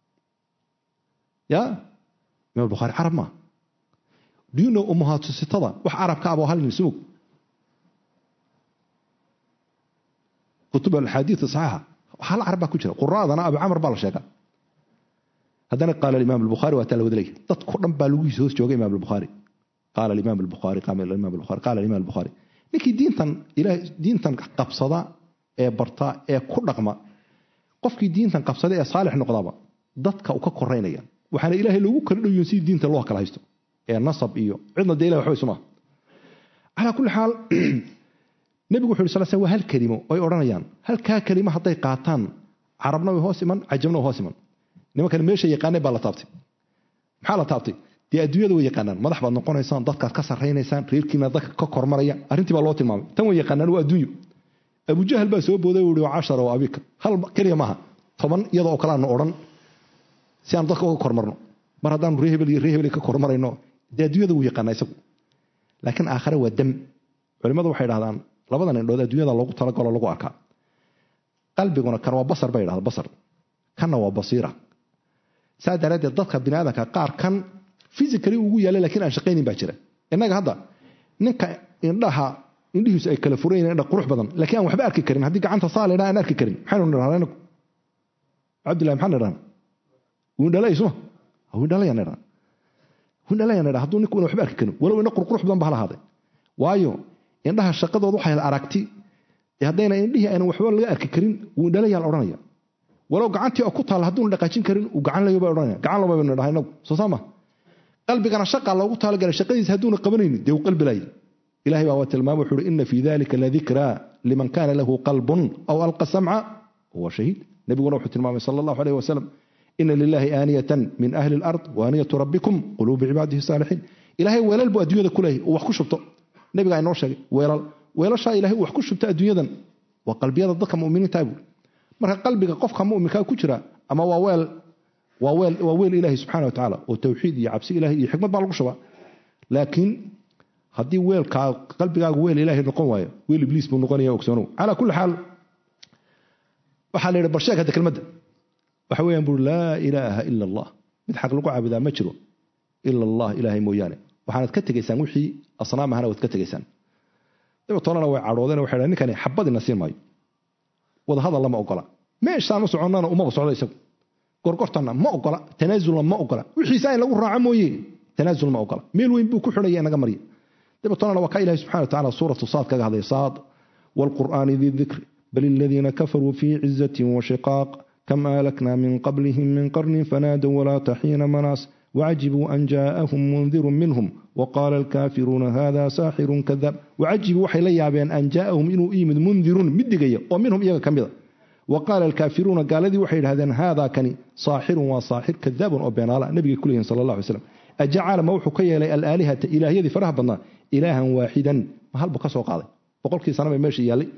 ya imam albukhaari carab maa diino umuhaatusitada wax carab ka aboo hal nin ismog kutub alxaadiid saxiixa hal carab baa ku jira quraadana abu camr baa la sheegaa haddana qaala imaam albukhaari waa taa la wada leeyahay dadko dhan baa laguhiisa hoos jooga imaam albukhaari qaala imaam albukhaari qaala imaam albukhaari qaala imaam albukhaari ninkii diintan ilaahay diintan qabsada ee barta ee ku dhaqma qofkii diintan qabsada ee saalix noqdaba dadka u ka koraynaya waxaana ilaahay loogu kala dhowyin sidii diinta loo kala haysto ee nasab iyo cidna dee ilahay waxba isuma calaa kulli xaal nebigu wuxu yhi sal sl waa hal kelimo ay odhanayaan halkaa kelimo hadday qaataan carabna way hoos iman cajabna way hoos iman nimankan meesha yaqaaneen baa la taabtay maxaa la taabtay dee adduunyada way yaqaanaan madax baad noqonaysaan dadkaad ka sarraynaysaan reerkiina dadka ka kormaraya arrintii baa loo tilmaamay tan way yaqaanaan waa adduunyo abujahal baa soo booday uu yihi cashara wa abika hal keliya maaha toban iyada oo kale aanu odhan si aanu dadka uga kormarno mar haddaanu ree hebel iyo ree hebel ka kormarayno dee adduunyada wuu yaqaanaa isagu laakiin aakhare waa dam culimmadu waxay dhahdaan labadan indhood adduunyada loogu talagalo lagu arkaa qalbiguna kan waa basar bay dhahda basar kanna waa basiira saa daraaddeed dadka bini aadamka qaar kan physically ugu yaalla lakiin aan shaqaynin baa jira innaga hadda ninka indhaha indhihiisu ay kala furan yihin indha qurux badan laakiin aan waxba arki karin haddii gacanta saa laydhaa aan arki karin maxaynu nidhahdaa inagu cabdillahi maxaan nidhahna windhalay suma windhalayaan nidhahna windhalayaan nidhahna hadduu ninku una waxba arki karin walow indha qurqurux badan ba hala ahaaday waayo indhaha shaqadooda waxay la aragti haddayna indhihii aynan waxba laga arki karin windhalayaa la odhanaya walow gacantii oo ku taalla hadduuna dhaqaajin karin uu gacan layo bay odhanaya gacan laba baynu dhahay inagu soo saama qalbigana shaqa loogu talagalay shaqadiisa hadduuna qabanaynin dee uu qalbi laayay ilahay baa waa tilmaamay wuxuu uhi ina fii dalika ladikraa liman kana lahu qalbun aw alqa samca huwa shahiid nebiguna wuxuu tilmaamay sala allahu alayh wasalam ina lilahi aaniyatan min ahli alard waaniyatu rabbikum quluubi cibaadihi saalixiin ilahay weelal buu adduunyada ku leeyahy uu wax ku shubto nebigaa inoo sheegay weelal weelashaa ilahay uu wax ku shubto adduunyadan waa qalbiyada dadka muminiinta buuri marka qalbiga qofka muminkaa ku jira ama waa weel waa weel waa weel ilaahi subxana wa tacaala oo tawxiid iyo cabsi ilahi iyo xikmad baa lagu shubaa laakiin haddii weelkaa qalbigaagu weel ilaahay noqon waayo weel ibliis buu noqonaya ogsoonow calaa kulli xaal waxaa la yidhi bal sheeg hadda kelmadda waxa weeyaan buuri laa ilaaha ila allah mid xaq lagu caabudaa ma jiro ila allah ilaahay mooyaane waxaanad ka tegaysaan wixii asnaamahana waad ka tegaysaan dabeetoonana way cadhoodeen waxay dhahen ninkani xabadina siin maayo wadahadal lama ogola meeshaan u soconnana umaba socdo isagu gorgortanna ma ogola tanaasulna ma ogola wixiisa in lagu raaco mooye tanaasul ma ogola meel weyn buu ku xidhaya inaga marya dabeetoonana waa ka ilahi subxana wa tacala suuratu saad kaga hadlaya saad waalqur'aani di dikri bal aladiina kafaruu fii cizatin washiqaaq kam aalakna min qablihim min qarnin fanaadow walaata xiina manaas wacajibuu an jaa'ahum mundirun minhum waqaala alkaafiruuna hada saaxirun kadaab wacajibuu waxay la yaabeen an jaa'ahum inuu yimid mundirun mid digaya oo minhum iyaga ka mida wa qaala alkaafiruuna gaaladii waxay yidhahdeen haadaa kani saaxirun waa saaxir kadaabun oo beenaala nabigay ku leeyihin sala allah alay slam ajacala ma wuxuu ka yeelay alaalihata ilaahyadii faraha badnaa ilaahan waaxidan ma halbu ka soo qaaday boqolkii sana bay meesha yaallay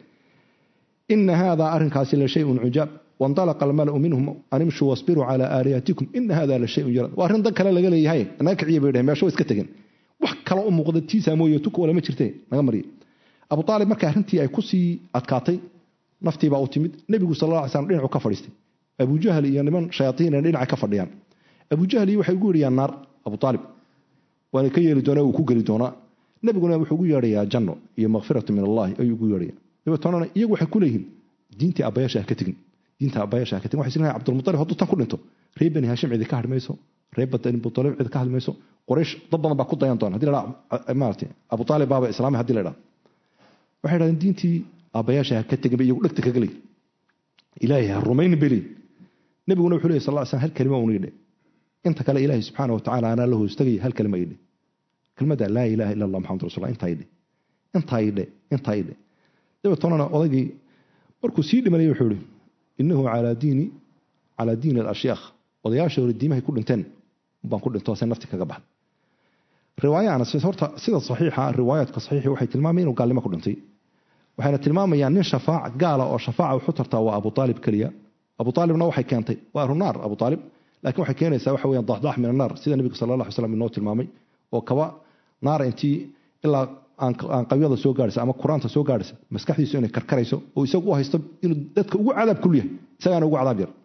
ina haadaa arrinkaasi la shayun cujaab wandalaqa almalau minhum an imshuu wasbiruu calaa aalihatikum ina hada la shayun yarad waa arrin dan kale laga leeyahay naga kiciya bay dhaheen meesho iska tegeen wax kale u muuqda tiisaa mooye tuka walama jirte naga mariya abu aalib marka arrintii ay ku sii adkaatay naftiibaa u timid nebigu sal la alay slam dhinacu ka fadhiistay abujahal iyo niman shayaaiina dhinaca ka fadhiyaan abujahal iyo waxay ugu yeedhayaan naar abu aalib waana ka yeeli doonaa uu ku geli doonaa nebiguna wuxuu ugu yeedhayaa janno iyo makfiratu min allahi ayuu ugu yeedhaya dabeetona iyagu waxay ku leeyihiin diintii abayaasha ha ka tegin diinta abayaasha ha ka tegin waxay isleeyahay cabdulmutalib hadduu tan ku dhinto reer bani haashim cidi ka hadhi mayso reer bani abutalib cidi ka hadli mayso qoraysh dad badan baa ku dayan doona hadii la dhaa maarata abu aalib baaba islaamay hadii la dhaa waxay dhahdeen diintii aabbayaasha ha ka tegin ba iyagu dhegta kaga leey ilaahay ha rumaynin bay leeyihin nebiguna wuxuu leeyay sal lla slam hal kelima uuna yidhe inta kale ilaahay subxaana wa tacala anaa la hoostagaya hal kelima yidhe kelmadda laa ilaha illa allah maxamad rasul intaa yidhe intaa yidhe intaa yidhe dabeetonana odaygii markuu sii dhimanaya wuxuu yihi innahu calaa diini calaa diini alashyaakh odayaasha hore diimahay ku dhinteen baan ku dhinto se nafti kaga baxday riwaayahana horta sida saxiixa riwaayaadka saxiixi waxay tilmaamayan inuu gaalnimo ku dhintay waxayna tilmaamayaan nin shafaac gaala oo shafaaca wuxu tartaa waa abu aalib keliya abu aalibna waxay keentay waa ahlunaar abu aalib laakiin waxay keenaysaa waxa weyan daxdax min annaar sida nebiga sala allah alay slam inoo tilmaamay oo kaba naara intii ilaa aan qabyada soo gaadhaysa ama quraanta soo gaadhaysa maskaxdiisu inay karkarayso oo isagu u haysto inuu dadka ugu cadaab kul yahay isagaana ugu cadaab yar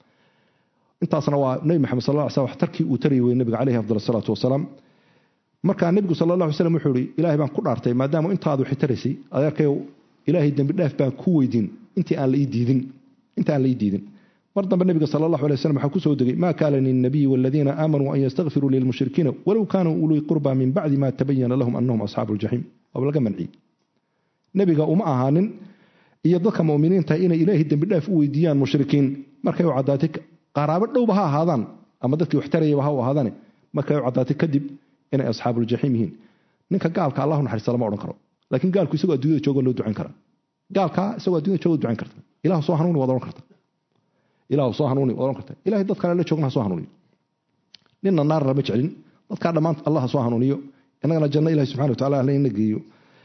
intaasna waa nebi maxamed sal lla ly slam wax tarkii uu tari weyey nebiga caleyhi afdal asalaatu wasalaam markaa nebigu sala allah alay slam wuxuu ihi ilaahay baan ku dhaartay maadaama intaad waxay taraysay adeerkayow ilaahay dembi dhaaf baan ku weydiin intii aan la ii diidin inta aan la ii diidin mar dambe nebiga sala allahu alay waslm waxaa ku soo degay maa kaana lilnabiyi waladiina aamanuu an yastakfiruu lilmushrikiina walow kaanuu ulii qurba min bacdi ma tabayana lahum anahum asxaabu ljaxiim waaba laga manciyey nebiga uma ahaanin iyo dadka muminiinta inay ilaahay dembi dhaaf u weydiiyaan mushrikiin markay u caddaatay qaraabo dhowba ha ahaadaan ama dadkii wax tarayaba ha u ahaadaane markay u caddaatay kadib inay asxaabuuljaxiim yihiin ninka gaalka allahu naxariista lama odhan karo laakiin gaalku isagoo adduunyada jooga loo ducayn karaa gaalkaa isagoo addunyada jooga ducayn karta ilahu soo hanuuni waad odhan karta ilahu soo hanuuni waad odhan karta ilahay dad kale la joogna ha soo hanuuniyo ninna naar lama jeclin dadkaa dhammaan allah ha soo hanuuniyo innagana janno ilahi subxana wa tacala halina geeyo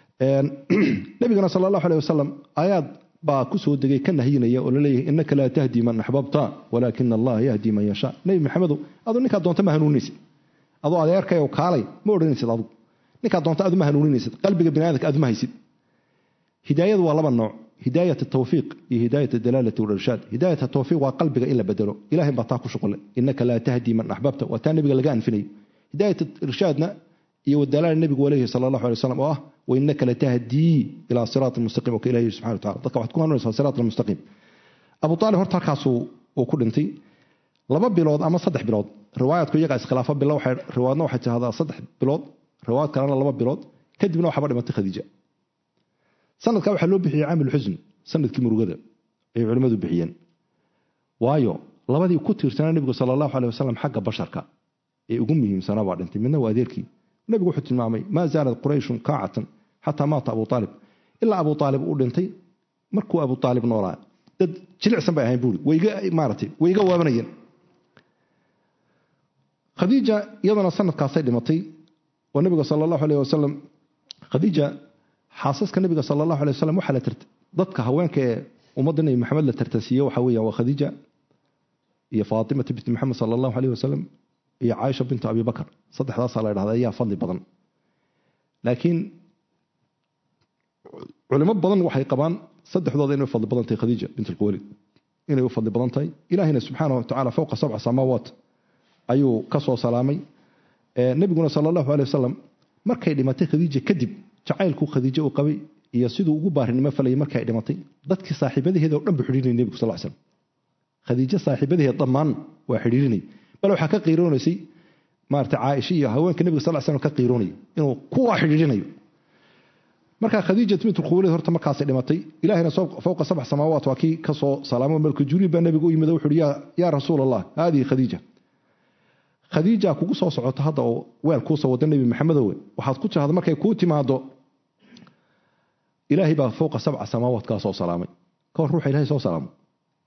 nabigana sala allahu aleh wasalam aayaad baa ku soo degay ka nahyinaya oo laleeyahay innaka laa tahdi man axbabta walaakina allaha yahdi man yashaa nebi maxamedow aduu ninkaa doonta ma hanuuninaysid adoo adeerkay oo kaalay ma odhanaysid adugu ninkaa doonta adu ma hanuuninaysid qalbiga bini aadamka adu ma haysid hidaayadu waa laba nooc hidaayat tawfiiq iyo hidaayat dalaalati walirshaad hidaayat tawfiiq waa qalbiga in la bedelo ilahay baa taa ku shuqule innaka laa tahdi man axbabta waa taa nebiga laga anfinayo hidaayat irshaadna iyo wadalaala nebigu waleehi sala allahu alay wasalam oo ah wainaka latahdii ilaa siraat mustaqiim oo ka ilahi subxana wa tacala dadka waxaad ku hanuunaysaa siraat almustaqiim abu aalib horta halkaasuu uu ku dhintay laba bilood ama saddex bilood riwaayadku iyagaa iskhilaafo bilo riwaayadna waxay tidhahdaa saddex bilood riwaayad kalena laba bilood kadibna waxaba dhimatay khadiija sanadkaa waxaa loo bixiyey caamil xusn sanadkii murugada ay culimmadu bixiyeen waayo labadii ku tiirsanaa nebigu sala allahu aleh wasalam xagga basharka ee ugu muhiimsanaa baa dhintay midna waa adeerkii nebigu wuxuu tilmaamay maa zaalad qurayshun kaacatan xataa maata abu aalib ilaa abu aalib uu dhintay markuu abu aalib noolaa dad jilicsan bay ahayn buuri wayga maaratay way iga waabanayeen khadiija iyadana sanadkaasay dhimatay oo nebiga sala allahu aleyh wasalam khadiija xaasaska nebiga sala allahu alay wasalam waxaa la tirta dadka haweenka ee ummadda nebi maxamed la tartasiiye waxaa weeyaan waa khadiija iyo faatimata binti maxamed sala allahu aleyh wasalam iyo caaisha bintu abi bakar saddexdaasaa la dhahda ayaa fadli badan laakiin culimo badan waxay qabaan saddexdooda inay u fadli badan tahay khadiija bint alquwalid inay u fadli badan tahay ilaahina subxaana wa tacala fowqa sabca samaawaat ayuu ka soo salaamay nebiguna sala allahu aley wasalam markay dhimatay khadiija kadib jacaylku khadiijo uu qabay iyo siduu ugu baarinimo falayay markay dhimatay dadkii saaxiibadaheeda o dhan buu xidhiirinay nebigu sal slam khadiijo saaxiibadaheed dhammaan waa xidhiirinay bal waxaa ka qiiroonaysay maarata caaisha iyo haweenka nebiga sal slam ka qiiroonaya inuu kuwaa xidhiirinayo markaa khadiijat bint lkhuwalid horta markaasay dhimatay ilahina fowqa sabc samaawaat waa kii ka soo salaamo malku jibriil baa nebiga u yimid wuxu uhi yaa rasuul allah haadihi khadiija khadiija kugu soo socota hadda oo weel kuusoo wada nebi maxamedowe waxaad ku tirahda markay kuu timaado ilaahay baa fowqa sabca samaawaat kaa soo salaamay ka hor ruuxa ilahay soo salaamo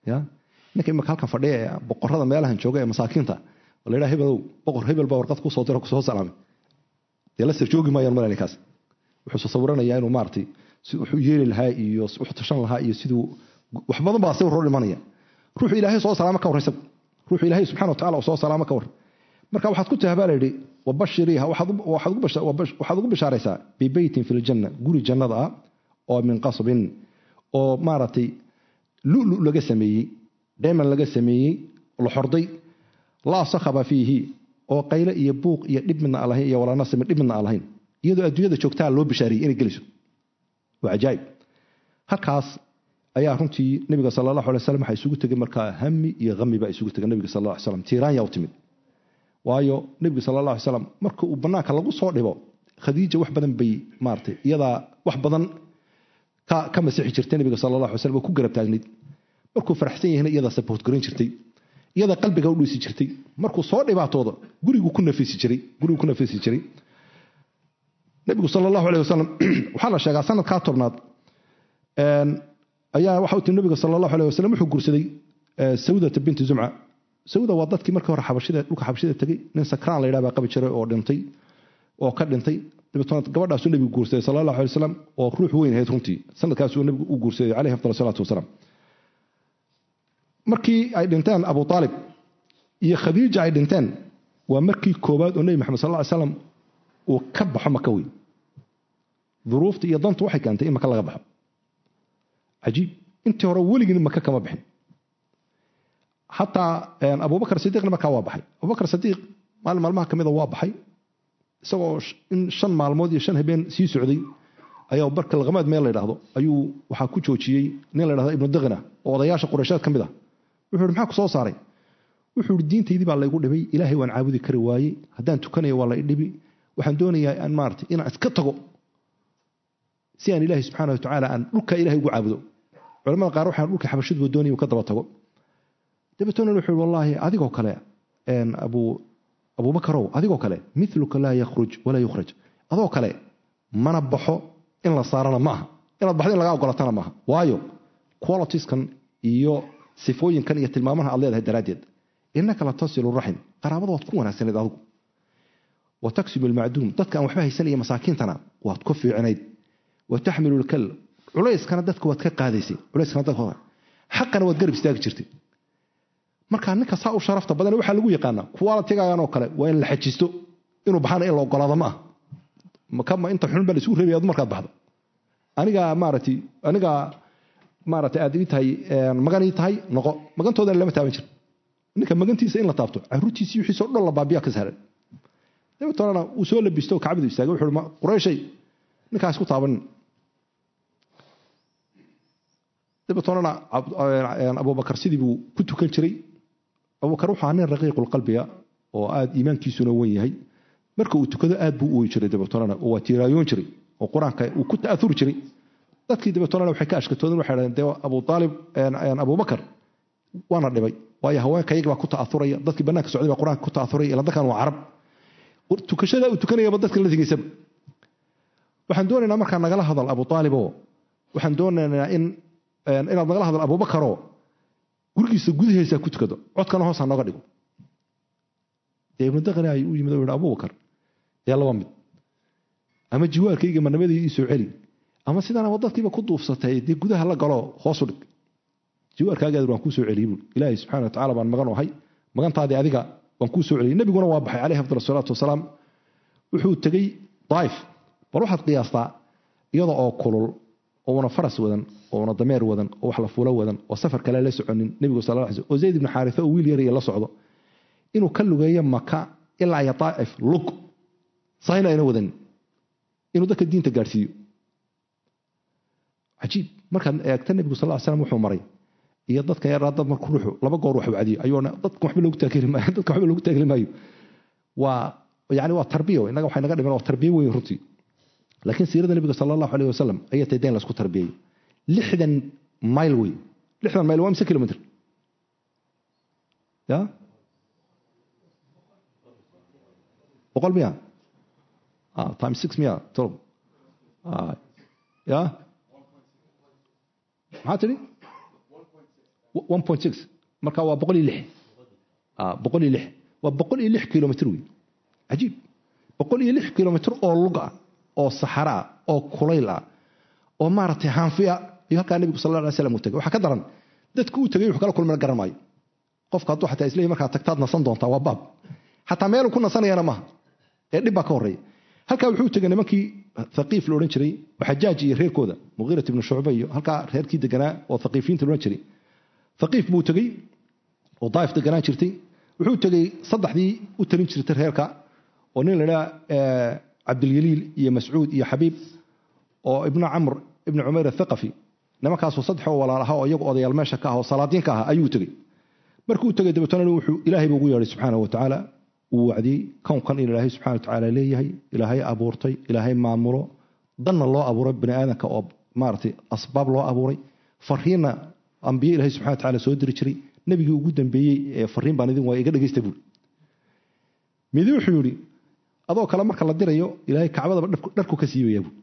ya ninka imika halkan fadhiya ee boqorada meelahan jooga ee masaakiinta oo la yidhaha hebelow boqor hebel baa warqad kusoo diro kusoo salaamay dee la sir joogi maayaan male ninkaas wuxuu sawiranayaa inuu maaragtay si wuxuu yeeli lahaa iyo wuxuu tashan lahaa iyo siduu wax badan baa sawir hor dhimanaya ruuxu ilaahay soo salaamo ka war isagu ruuxu ilaahay subxana wa tacala soo salaamo ka war marka waxaad ku tahay baa la yidhi wabashiriiha waxaad ugu bishaaraysaa bibeytin fi ljanna guri jannada ah oo min qasbin oo maaragtay lulu laga sameeyey dheeman laga sameeyey la xorday laa sakhaba fiihi oo qayle iyo buuq iyo dhib midna aan lahayn iyo walaanasimi dhib midna aan lahayn iyadoo adduunyada joogtaa loo bishaariyey inay gelayso waa cajaa'ib halkaas ayaa runtii nabiga sala allahu alay slam waxaa isugu tegay markaa hami iyo hami baa isugu tegay nabiga sal alla alay slam tiiraanya u timid waayo nebigu sala allah alay slam marka uu bannaanka lagu soo dhibo khadiija wax badan bay maaratay iyadaa wax badan ka masixi jirtay nabiga sala allah alay slam oo ku garab taagnayd markuu faraxsan yahayna iyadaa saboot garan jirtay iyadaa qalbiga u dhiisi jirtay markuu soo dhibaatooda gurigu ku nafisi jiray gurigu ku nafisi jiray nabigu sala allahu alay wasalam waxaa la sheegaa sanadkaa tobnaad ayaa waxa u timi nabiga sala allahu alay wasalam wuxuu guursaday sawdata binti zumca sawda waa dadkii markii hore xabashida dhulka xabashida tegey nin sakraan la yidhaha baa qabi jiray oo dhintay oo ka dhintay dabeetona gabadhaasuu nebigu guursaday sala allahu alay wasalam oo ruux weyn ahayd runtii sanadkaasuu nebigu u guursaday caleyhi afdal salaatu wasalaam markii ay dhinteen abu aalib iyo khadiija ay dhinteen waa markii koowaad oo nebi maxamed sal lla ly slam uu ka baxo maka wey duruufta iyo dantu waxay keentay in maka laga baxo cajiib intii hore weligii maka kama bixin xataa abubakar sidiiqna markaa waa baxay abubakar sidiiq maalin maalmaha kamida waa baxay isagoo in shan maalmood iyo shan habeen sii socday ayaa barka laqamaad meel la ydhaahdo ayuu waxaa ku joojiyey nin la ydhahdo ibnu diqna oo odayaasha qureysheed ka mid ah wuxuu ihi maxaa ku soo saaray wuxuu ihi diintaydii baa laygu dhibay ilaahay waan caabudi kari waayey haddaan tukanayo waa la idhibi waxaan doonayaa aan maarata inaan iska tago si aan ilaahay subxaana wa tacaala aan dhulka ilahay ugu caabudo culamada qaar waxaan dhulka xabashaduba doonaya uu ka daba tago dabeetona wuxuu ihi wallaahi adigoo kale abu abubakarow adigoo kale miluka laa yakhruj walaa yukhraj adoo kale mana baxo in la saarana maaha inaad baxdo in lagaa ogolatana maaha waayo qualitieskan iyo sifooyinkan iyo tilmaamaha aad leedahay daraaddeed innaka la tasilu raxim qaraabada waad ku wanaagsanayd adigu wa taksibu almacduum dadka aan waxba haysan iyo masaakiintana waad ku fiicinayd wa taxmilu lkal culayskana dadka waad ka qaadaysay culayskana dadka xaqana waad garab istaagi jirtay markaa ninka saa u sharafta badan waxaa lagu yaqaanaa qualitigagan oo kale waa in la xajisto inuu baxana in la ogolaado ma ah kama inta xun baa la isugu reebaya adu markaad baxdo anigaa maaratay anigaa maarata aad ii tahay magan ii tahay noqo magantoodana lama taaban jir ninka magantiisa in la taabto caruurtiisii wixiisa o dhan la baabiya ka sahlan dabeetona uu soo labisto kacbadu istaagay wuxuu ma qurayshay ninkaa isku taabanin dabeetonana abubakar sidii buu ku tukan jiray abubakar wuxuu ahaa nin raqiiqulqalbiga oo aada iimaankiisuna wen yahay marka uu tukado aad buu u oyi jiray dabeetonana oo waa tiiraayoon jiray oo qur-aanka uu ku ta'auri jiray dadkii dabeetonana waxay ka ashkatoodeen waxay dhahdeen dee abu aalib abubakar waana dhibay waayo haweenka iyaga baa ku ta'auraya dadkii bannaanka socday baa qur-aanka ku ta'auraya ila dadkan waa carab tukashada uu tukanayaba dadka la tigaysaba waxaan doonaynaa markaa nagala hadal abu aaliboo waxaan doonaynaa in inaad nagala hadal abubakaroo gurigiisa gudaheesa ku tukado codkana hoosa nooga dhigo dee ibnu daqni ay u yimid o yidhi abubakar dee laba mid ama jiwaarkayga manamadii ii soo celi ama sidaana dadkiiba ku duufsatay dee gudaha la galo hoosu dhig jiwaarkaagaad waan kuu soo celiyey buui ilaahay subxana wa tacala baan magan ahay magantaadii adiga waan kuu soo celiyey nebiguna waa baxay caleyhi afdal salaatu wasalaam wuxuu tegey daaif bal waxaad qiyaastaa iyada oo kulul oo una faras wadan oo una dameer wadan oo wax la fuulo wadan oo safar kale la soconin nebigu sal l oo zayd ibnu xaarisa oo wiil yaraya la socdo inuu ka lugeeyo maka ilaa iyo daaif lug sahayna ayna wadanin inuu dadka diinta gaadhsiiyo cajiib markaad eegta nebigu sal slam wuxuu maray iyo dadka yaraa dad marku ruuxu laba goor wax wacdiyo ayuuna dadka waxba loogu taageli maayo dadka waxba loogu taageli maayo waa yani waa tarbiya innaga waxay naga dhiman waa tarbiya weyn runtii laakiin siirada nebiga sala allahu aleyh wasalam ayay tahay dayn laisku tarbiyayo lixdan mayl wey lixdan mayl waa mise kilomitr ya boqol miya time six miya tolob ya maxaa tidhi one point six marka waa boqol iyo lix boqol iyo lix waa boqol iyo lix kilomitr wey cajiib boqol iyo lix kilomitr oo lug ah oo saxara ah oo kulayl ah oo maaragtay haanfi ah iyo halkaa nebigu sal alla alay slam uu tagay waxaa ka daran dadku uu tagay wuxuu kala kulmana garan maayo qofka hadduu xataa isleeyahy markaa tagtaad nasan doontaa waa baab xataa meeluu ku nasanayana maaha ee dhib baa ka horreeya halkaa wuxuu tegay nimankii thaqiif la odhan jiray oo xajaaj iyo reerkooda muqiirat ibnu shucba iyo halkaa reerkii deganaa oo thaqiifiyiinta la odhan jiray thaqiif buu tegey oo daa'if deganaan jirtay wuxuu tegey saddexdii u talin jirtay reerka oo nin la idhaha cabdilyaliil iyo mascuud iyo xabiib oo ibnu camr ibnu cumayr athaqafi nimankaasoo saddex oo walaal aha oo iyagu odayaal meesha ka ah oo salaadiin ka ah ayuu tegey markuu tegey dabeetana wuxuu ilaahay buu ugu yeedhay subxaanahu watacaala uu wacdiyey kownkan in ilaahay subxana watacaala leeyahay ilaahay abuurtay ilaahay maamulo danna loo abuuray bani aadamka oo maaragtay asbaab loo abuuray fariinna ambiye ilahay subxana watacaala soo diri jiray nebigii ugu dambeeyey ee fariin baan idin waa iga dhegaysta buuri midi wuxuu yidhi adoo kale marka la dirayo ilaahay kacbadaba dharku ka siibayaa buuri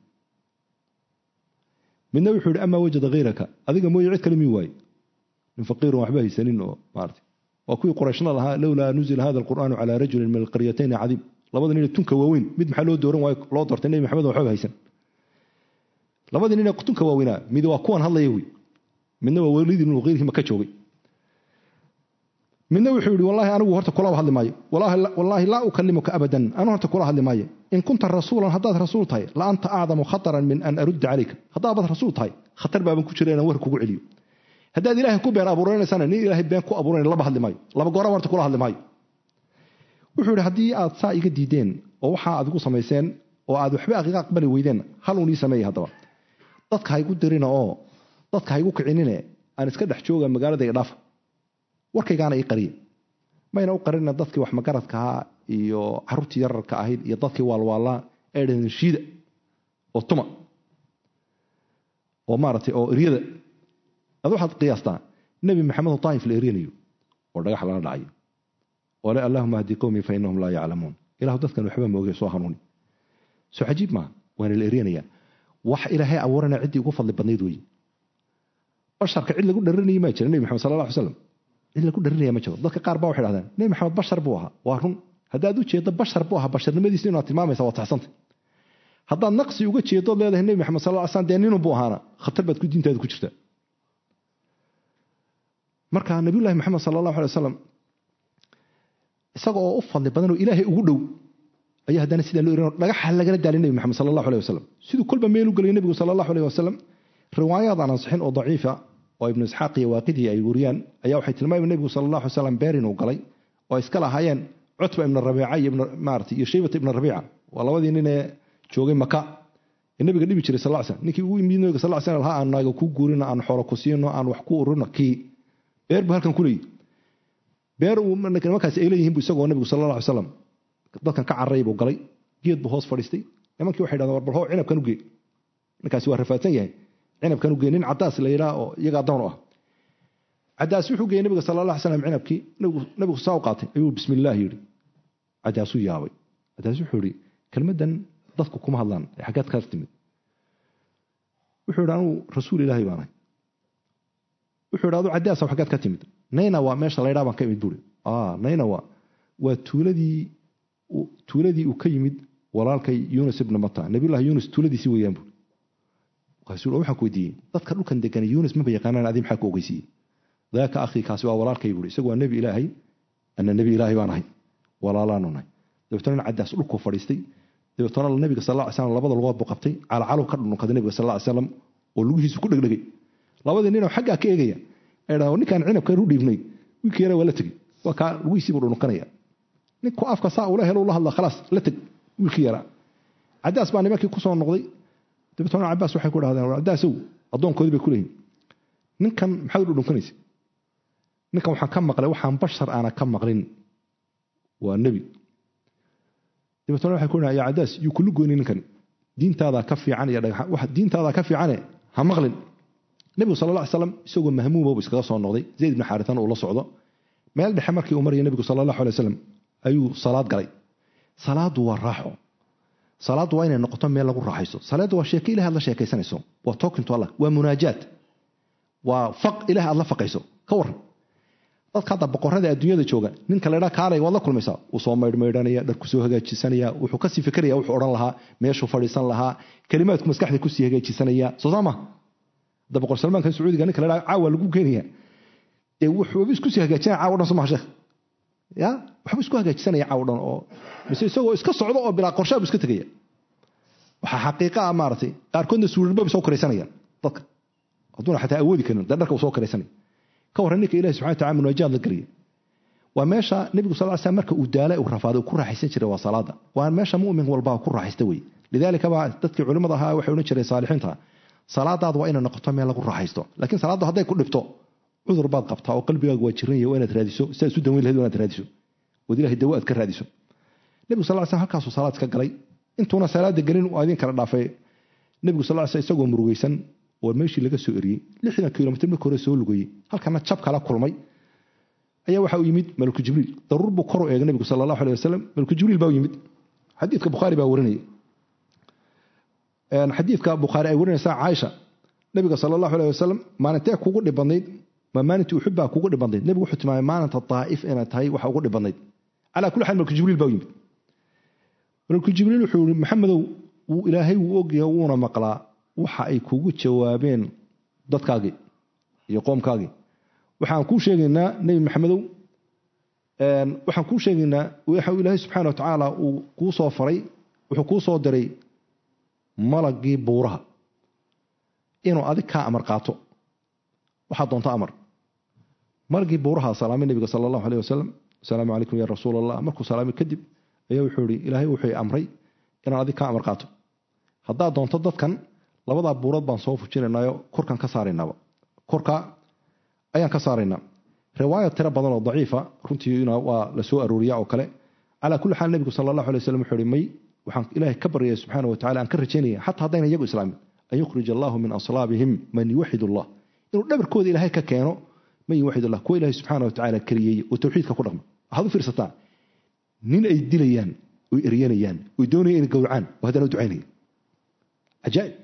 midna wuxuu yidhi amaa wajada hayraka adiga mooye cid kale mii waaye min faqiirun waxba haysanin oo maarata waa kuwii qurayshna lahaa lowlaa nuzila hada alqur'aanu calaa rajulin min alqaryatayni cadiim labada nin tunka waaweyn mid maxaa loo dooran waayo loo doortay nebi maxamed waxba haysan labadii nin tunka waaweynaa mid waa kuwan hadlaya wey midna waa weliid ibnu muqiirihii maka joogay midna wuxuu yidhi wallaahi anigu horta kulaba hadli maayo wallaahi laa ukalimuka abadan anu horta kula hadli maayo in kunta rasuulan haddaad rasuul tahay la anta acdamu khataran min an arudda calayka haddaabaad rasuul tahay khatar baaban ku jira inaan war kugu celiyo haddaad ilaahay ku been abuuranaysana nin ilaahay been ku abuuran laba hadli maayo laba gooraba horta kula hadli maayo wuxuu yidhi haddii aad saa iga diideen oo waxaa aad igu samayseen oo aad waxba aqiiqa aqbali weydeen hal uun ii sameeya haddaba dadka ha igu dirina oo dadka ha igu kicinine aan iska dhex jooga magaalada i dhaafa warkaygaana ii qariya mayna u qarina dadkii wax magaradkahaa iyo caruurtii yararka ahayd iyo dadkii waalwaallaa ee dhaheen shiida oo tuma oo maaragtay oo eryada ad waxaad qiyaastaa nebi maxamed oo daa'if la eryanayo oo dhagax lala dhacayo oo le allahuma hdi qowmii fa inahum laa yaclamuun ilahu dadkan waxba mooge soo hanuuni soo cajiib maaha waana la eryanayaa wax ilaahay abuurana ciddii ugu fadli badnayd weeye basharka cid lagu dharanayay maa jira nebi maxamed sala alla alay slam cid lagu dharinaya ma jiro dadka qaar baa waxay dhahdeen nebi maxamed bashar buu ahaa waa run haddaad u jeeddo bashar buu ahaa basharnimadiisa inaad tilmaamaysa waa taxsanta haddaad naqsi uga jeedood leedahay nebi maxamed sal ly slam dee ninun buu ahaana khatar baad ku diintaada ku jirtaa marka nabiyullahi maxamed sala allahu alay wasalam isaga oo u fadli badan oo ilaahay ugu dhow ayaa haddana sidaa loo erin dhagaxa lagala daalay nebi maxamed sala allahu alay wasalam siduu kolba meel u gelay nebigu sala allahu aleyh wasalam riwaayaad aan ansixin oo daciifa oo ibnu isxaaq iyo waaqidii ay wariyaan ayaa waxay tilmaamayen nebigu sala allahu alay slam beer inuu galay oo iska lahaayeen cutba ibna rabiica iyo maarata iyo shaybata ibna rabiica waa labadii nin ee joogay maka ee nabiga dhibi jiray sal slam ninkii ugu yimid nabiga sal slam lahaa aan naaga ku guurino aan xoolo ku siino aan wax ku urino kii beer buu halkan ku leeyihi beer uu nimankaasi ay leeyihiin bu isagoo nabigu sal alla alay slam dadkan ka carray buu galay geed buu hoos fadhiistay nimankii waxay dhahdeen war balhoo cinabkan u gee ninkaasi waa rafaadsan yahay cinabkan u gee nin cadaas la yidhaha oo iyaga addoon u ah cadaas wuxuu geeyey nabiga sala alla alay slam cinabkii nabigu saa u qaatay ayuu bismi illaah yidhi cadaasuu yaabay cadaas wuxuu yidhi kelmaddan dadku kuma hadlaan ee xaggaad kaas timid wuxuu yidhi anugu rasuul ilaahay baanahay wuxuu yidhi adu cadaasa xaggaad ka timid naynawa meesha laydhaa baan ka imid buuri naynawa waa tuuladii tuuladii uu ka yimid walaalkay yunus ibna mata nabiyullahi yunus tuuladiisi weeyaan buuri markaasuu waxaan ku weydiiyey dadka dhulkan degan yunus maba yaqaanaan adii maxaa ku ogeysiiyey daaka akhii kaasi waa walaalkay buuri isagu waa nebi ilaahay ana nebi ilaahay baan ahay walaalaanu nahay dabeetana nin cadaas dhulkuu fadhiistay dabeetana nabiga sal lla ly slam labada lugood buu qabtay calacalow ka dhunkaday nabiga sal lla ly slam oo lugihiisu ku dhegdhegay labadii ninoo xaggaa ka eegaya ay dhaha ninkaan cinabkan u dhiibnay wiilkii yara waa la tegey waa kaa lugihiisii buu dhunkanaya ninku afka saa ula helo ula hadla khalaas la teg wiilkii yaraa cadaas baa nimankii ku soo noqday dabeetana cabaas waxay ku dhahdeen cadaasow addoonkoodii bay ku leeyihin ninkan maxaad u dhunkanaysa ninkan waxaan ka maqlay waxaan bashar aana ka maqlin waa nebi dabeetana waxay ku dhahan yaa cadaas yuu kulu goyni ninkani diintaadaa ka fiican iyo dhagax wax diintaadaa ka fiicane ha maqlin nebigu sala alla ly slam isagoo mahmuuma buu iskaga soo noqday zayd ibni xaaritan uu la socdo meel dhexe markii uu maraya nebigu sala allahu alay wasalam ayuu salaad galay salaadu waa raaxo salaaddu waa inay noqoto meel lagu raaxayso salaaddu waa sheeke ilahi aad la sheekaysanayso waa talking to allah waa munaajaat waa faq ilahi aad la faqayso ka waran dadka hadda boqorada adduunyada jooga ninka laydhaa kaalay waad la kulmaysaa wuu soo maydhmaydhanaya dharku soo hagaajisanaya wuxuu kasii fikraya wuxuu odhan lahaa meeshuu fadhiisan lahaa kelimaadku maskaxda kusii hagaajisanaya soo saa maha hadda boqor salmaanka sacuudiga ninka laydhaa caawa lagu keenaya dee wuxuuba iskusii hagaajinaya caawa dhan soo maha sheekh ya waxba isku hagaajisanaya caawa dhan oo mise isagoo iska socdo oo bilaa qorshaabu iska tegaya waxaa xaqiiqa ah maaratay qaarkoodna suurarbaba soo koraysanayaan dadka hadduuna xataa awoodi karin dee dharka uu soo koraysanaya ka warran ninka ilahi subxana wataala munaajaad la gelaya waa meesha nebigu sal slam marka uu daala uu rafaaday uu ku raaxaysan jiray waa salaada waa meesha mumin walbaa ku raaxaysta wey lidaalika baa dadkii culimmada ahaa waxay odhan jireen saalixiinta salaadaadu waa inay noqoto meel lagu raaxaysto laakiin salaaddu hadday ku dhibto cudur baad qabtaa oo qalbigaagu waa jiran yahay waa inaad raadiso sidaad isu daweyn lahayd waa inaad raadiso ood ilahay dawo aad ka raadiso nebigu sal slam halkaasuu salaad ka galay intuuna salaada gelin uu adin kala dhaafay nebigu sal slam isagoo murugaysan oo meeshii laga soo eriyey lixdan kilomitr marka hore soo lugayey halkana jab kala kulmay ayaa waxa u yimid malku jibriil daruur buu kor u eegay nebigu sal allahu aleh wasalam malku jibriil baa u yimid xadiidka bukhaari baa warinaya xadiidka bukhaari ay warinaysaa caaisha nebiga sal allahu aleh wasalam maalintee kugu dhib badnayd ma maalintii uxud baa kugu dhib badnayd nebigu wuxuu tilmaamay maalinta daa'if inay tahay waxa ugu dhib badnayd calaa kulli xaal malku jibriil baa u yimid malku jibriil wuxuu yihi maxamedow wuu ilaahay wuu ogyahay wuuna maqlaa waxa ay kugu jawaabeen dadkaagii iyo qoomkaagii waxaan kuu sheegaynaa nebi maxamedow waxaan kuu sheegaynaa waxa ilaahay subxaana wa tacaala uu kuu soo faray wuxuu kuu soo diray malagii buuraha inuu adig kaa amar qaato waxaad doonto amar malagii buuraha salaamay nebiga sala allahu aleh wasalam asalaamu calaykum ya rasuul allah markuu salaamay kadib ayaa wuxuu ihi ilaahay wuxuu amray inaan adig kaa amar qaato haddaad doonto dadkan labadaa buurood baan soo fujinaynayo korkaan ka saaraynaaba korka ayaan ka saaraynaa riwaaya tiro badan oo daciifa runtiina waa la soo arooriya oo kale calaa kulli xaal nebigu sala allahu alay wasalam wuxuu ihi may waxaan ilaahay ka baryaya subxaana wa tacala aan ka rajaynaya xataa haddayna iyagu islaamin an yukhrij allahu min aslaabihim man yuwaxid allah inuu dhabarkooda ilaahay ka keeno man yuwaxid allah kuwa ilaahay subxaana wa tacaala kariyeeye oo tawxiidka ku dhaqma waxaad u fiirsataa nin ay dilayaan oy eryanayaan oy doonayaan inay gowracaan oo haddana u ducaynaya cajaa'ib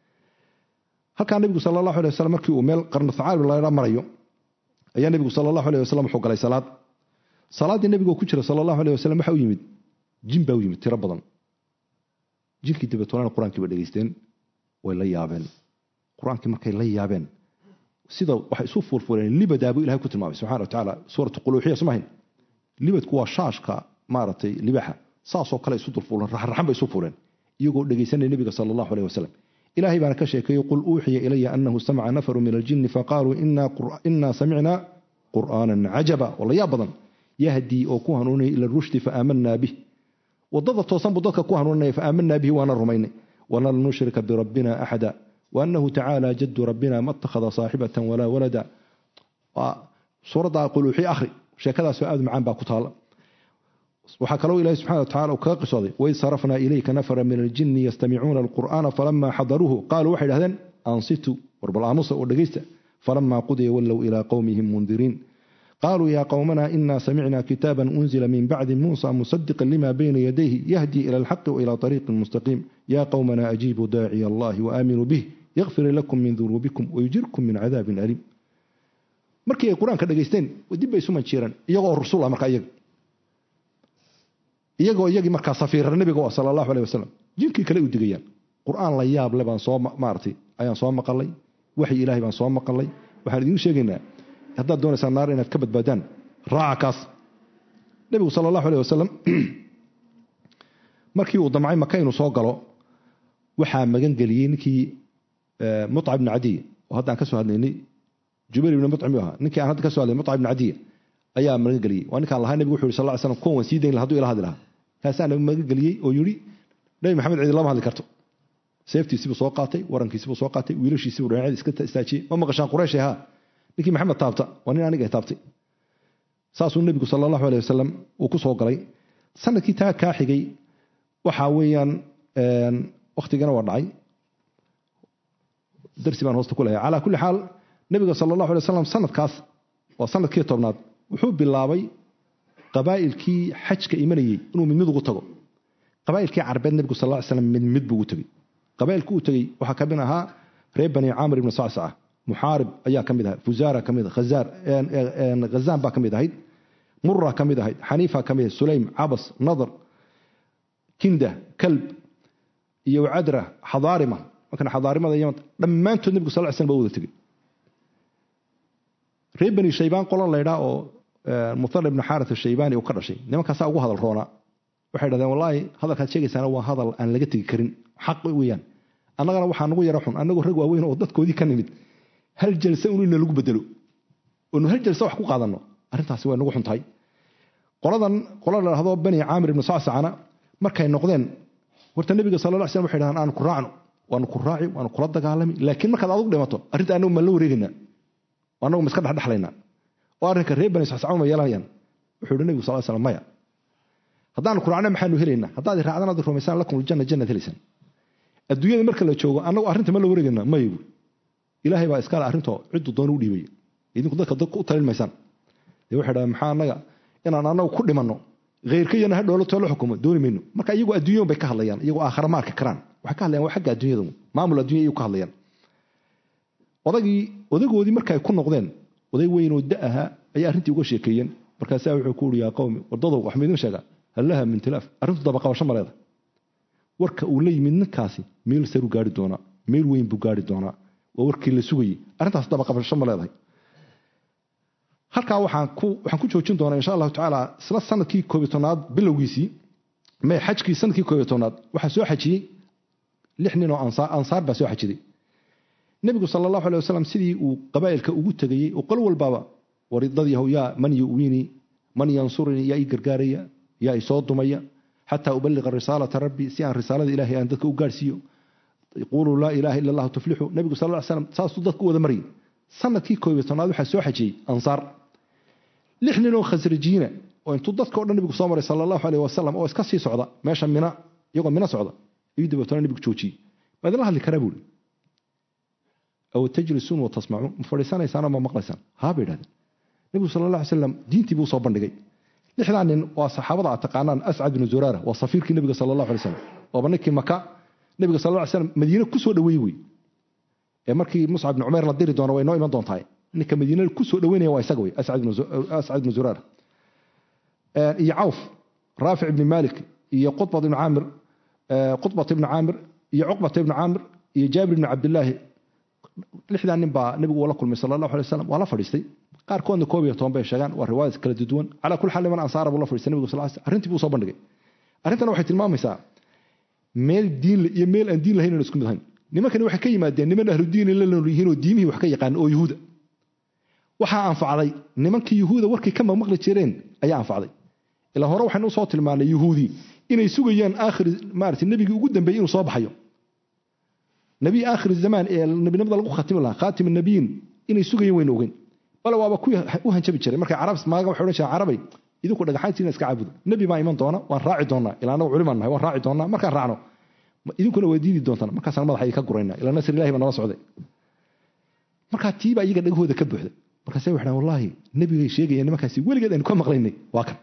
halkaa nebigu sala allahu alay wasalam markii uu meel qarno thacaalib laydha marayo ayaa nebigu sala allahu aleh wasalam wuxuu galay salaad salaaddii nebigoo ku jira sala allahu aleh wasalam waxa u yimid jin baa u yimid tiro badan jinkii dabeetolana qur-aankii ba dhegeysteen way la yaabeen qur-aankii markay la yaabeen sida waxay isu fuulfuuleen libadaa buu ilahay ku tilmaamay subxana wa tacaala suuratu quluuxiya somahayn libadku waa shaashka maaragtay libaxa saasoo kale isu dulfuuleen raxraxan bay isu fuuleen iyagoo dhegaysanaya nebiga sala allahu aleh wasalam ilahay baana ka sheekeeyey qul uuxiya ilaya anahu samaca nafaru min aljini faqaaluu inaa samicnaa qur'aanan cajaba oo la yaab badan yahdii oo ku hanuunaya ila rushdi faamanaa bih wadada toosan buu dadka ku hanuuninaya faamanaa bihi waana rumaynay walan nushrika birabbina axada waanahu tacaala jadu rabbina ma itakhada saaxibatan walaa walada suuradda quluuxi akhri sheekadaasoo aad macaan baa ku taala waxaa kaloo ilahi subxana watacala uu kaga qisooday waid sarafnaa ilayka nafara min aljini yastamicuuna alqur'aana falamaa xadaruuhu qaaluu waxay dhahdeen ansitu warbal aamusa oo dhegaysta falamaa qudiya wallow ilaa qowmihim mundiriin qaaluu yaa qowmana ina samicna kitaaba unzila min bacdi muusa musadiqa lima bayna yadayhi yahdii ila alxaqi waila ariiqin mustaqiim ya qowmana ajiibuu daaciya allahi waaminuu bih yakfir lakum min dunuubikum wayujirkum min cadaabin aliim markii ay qur-aanka dhegaysteen dib bay isu manjiireen iyagoo rusul ah markaa iyaga iyagoo iyagii markaa safiira nebiga sala allahu aleh wasalam jinkii kale u digayaan qur-aan la yaab le baan soo maaratay ayaan soo maqalay waxyi ilaahay baan soo maqalay waxaan idiin sheegaynaa haddaad doonaysaan naar inaad ka badbaadaan raaca kaas nebigu sala allahu aleh wasalam markii uu damcay maka inuu soo galo waxaa magan geliyey ninkii muca ibni cadiy oo haddaan ka soo hadlaynay jubayr ibni mucim ahaa ninkii aan hadda ka so hadlay muca ibni cadiy ayaa magan geliyey waa ninkaan lahaa nebigu wuxu yhi sal ly slam kuwan waan sii dayn laha haduu ila hadli lahaa kaasaa nabi magan geliyey oo yidhi nebi maxamed cidi lama hadli karto seeftiisibuu soo qaatay warankiisibuu soo qaatay wiilashiisibuu dhinacyada iska istaajiyey ma maqashaan quraysh haa ninkii maxamed taabta waa nin aniga taabtay saasuu nebigu sala allahu aleh wasalam uu ku soo galay sanadkii taa kaa xigay waxaa weeyaan wakhtigana waa dhacay darsi baan hoosta ku leeyahay calaa kulli xaal nebiga sala allahu alay wasalam sanadkaas waa sanadkii tobnaad wuxuu bilaabay qabaa'ilkii xajka imanayey inuu mid mid ugu tago qabaa'ilkii carbeed nebigu sal ly slam mid mid buu ugu tegey qabaa'ilkii uu tegey waxaa ka mid ahaa reer bani caamir ibni sacsaca muxaarib ayaa ka mid ahayd fuzaara ka mid khazaar khazaan baa ka mid ahayd mura ka mid ahayd xaniifa ka mid ahayd sulaym cabas nadar kinda kalb iyo cadra xadaarima markan xadaarimada yaman dhammaantood nebigu sal slam ba wada tegey reer bani shaybaan qolan laydhaa oo muthal ibnu xaarat ashaybaani uu ka dhashay nimankaasaa ugu hadal roonaa waxay dhahdeen wallaahi hadalkaad sheegaysaana waa hadal aan laga tegi karin xaq weeyaan annagana waxaa nagu yara xun annagoo rag waaweyn oo dadkoodii ka nimid hal jalse un ina lagu bedelo oonu hal jalse wax ku qaadanno arrintaasi way nagu xun tahay qoladan qola la dhahdo bani caamir ibnu sacsacana markay noqdeen horta nebiga sala la slam waxay dhahdeen aanu ku raacno waanu ku raaci waanu kula dagaalami laakiin markaad adugu dhimato arrinta annagu maan la wareegaynaa annagu ma iska dhexdhexlaynaa oo arrinka reer bani sacsacama ma yeelanayaan wuxuu yihi nebigu sal slam maya haddaanu ku raacno maxaanu helaynaa haddaad raacdan aad rumaysaan lakum aljanna jannad helaysaan adduunyada marka la joogo annagu arrinta ma la wareegaynaa maya buuri ilaahay baa iskale arrintoo ciddu doona u dhiibaya idinku dadka dadka u talin maysaan dee waxay dhahdeen maxaa annaga inaan annagu ku dhimanno khayrkayana ha dhoolo too la xukumo dooni mayno marka iyagoo adduunyadan bay ka hadlayaan iyagoo aakhara ma arki karaan waxay ka hadlayaan waa xagga adduunyada maamul adduunya ayuu ka hadlayaan odagii odagoodii marka ay ku noqdeen oday weynoo da ahaa ayay arrintii uga sheekeeyeen markaasaa wuxuu ku uri yaa qowmi wardadow wax maydin sheegaa hal laha min tilaaf arrintu dabaqabasho ma leeda warka uu la yimid ninkaasi meel saruu gaari doonaa meel weyn buu gaari doonaa waa warkii la sugayey arrintaas dabaqabasho ma leedahay halkaa waxaan ku waxaan ku joojin doonaa insha allahu tacaala isla sanadkii koobiy tobnaad bilowgiisii may xajkii sanadkii koobiy tobnaad waxaa soo xajiyey lix nin oo ansaar baa soo xajiday nebigu sala allahu alay wasalam sidii uu qabaa'ilka ugu tegayey oo qol walbaaba waridad yahow yaa man yu'wiinii man yansurinii yaa ii gargaaraya yaa isoo dumaya xataa ubaliqa risaalata rabbi si aan risaalada ilahay aan dadka u gaarhsiiyo quluu laa ilaha ila allahu tuflixu nebigu sal ly slam saasuu dadka u wada maryay sanadkii koobiy tobnaad waxaa soo xajiyey ansaar lix nin oo khasrajiina oo intuu dadka o dhan nebigu soo maray sala allahu aleyh wasalam oo iska sii socda meesha mina iyagoo mina socda ayuu dabeetona nebigu joojiyey ma idinla hadli karaa buuri aw tajlisuun wa tasmacuun ma fadhiisanaysaan oo ma maqlaysaan haa bay idhahdeen nebigu sala allah alay slam diintii buu soo bandhigay lixdaa nin waa saxaabada aad taqaanaan ascad binu zuraara waa safiirkii nebiga sala allahu alay slam waaba ninkii maka nebiga sal lla ly slam madiine kusoo dhaweeyey wey ee markii muscab bni cumeer la diri doono way noo iman doontahay ninka madiina kusoo dhaweynaya waa isaga wey ascad bnu zuraar iyo cawf raafic ibni malik iyo qutbat ibni caamir qutbat ibni caamir iyo cuqbata ibni caamir iyo jaabir ibni cabdillaahi lixdaa nin baa nebigu la kulmay sala allahu alay wasalam waa la fadhiistay qaarkoodna koob iyo toban bay sheegaan waa riwaayad kala duwan calaa kulli xaal niman ansaara buu la fadhiistay nebigu sal slam arrintii buu soo bandhigay arrintana waxay tilmaamaysaa meel diin iyo meel aan diin lahayn aan isku mid ahayn nimankani waxay ka yimaadeen niman ahludiini la nool yihiin oo diimihii wax ka yaqaan oo yuhuuda waxaa anfacday nimankii yuhuuda warkay ka maqmaqli jireen ayaa anfacday ilaa hore waxaynu usoo tilmaanay yuhuudi inay sugayaan aakhir maarata nebigii ugu dambeeyey inuu soo baxayo nebi aakhir zamaan ee nebinimada lagu khatimi lahaa khaatim nabiyiin inay sugayeen waynu ogeyn bale waaba kuwii u hanjabi jiray markay carab maaga waxay odhan jireen carabay idinku dhagaxaantiina iska caabudo nebi baa iman doona waan raaci doonaa ilaa anagu culimaan nahay waan raaci doonaa markaan raacno idinkuna waa diidi doontaan markaasaan madaxa idinka gurayna ilaa nasr ilahi baa nala socday markaa tiibaa iyaga dhagahooda ka buuxda markaase waxay dhahan wallaahi nebigay sheegayeen nimankaasi weligeed aynu ka maqlaynay waa kan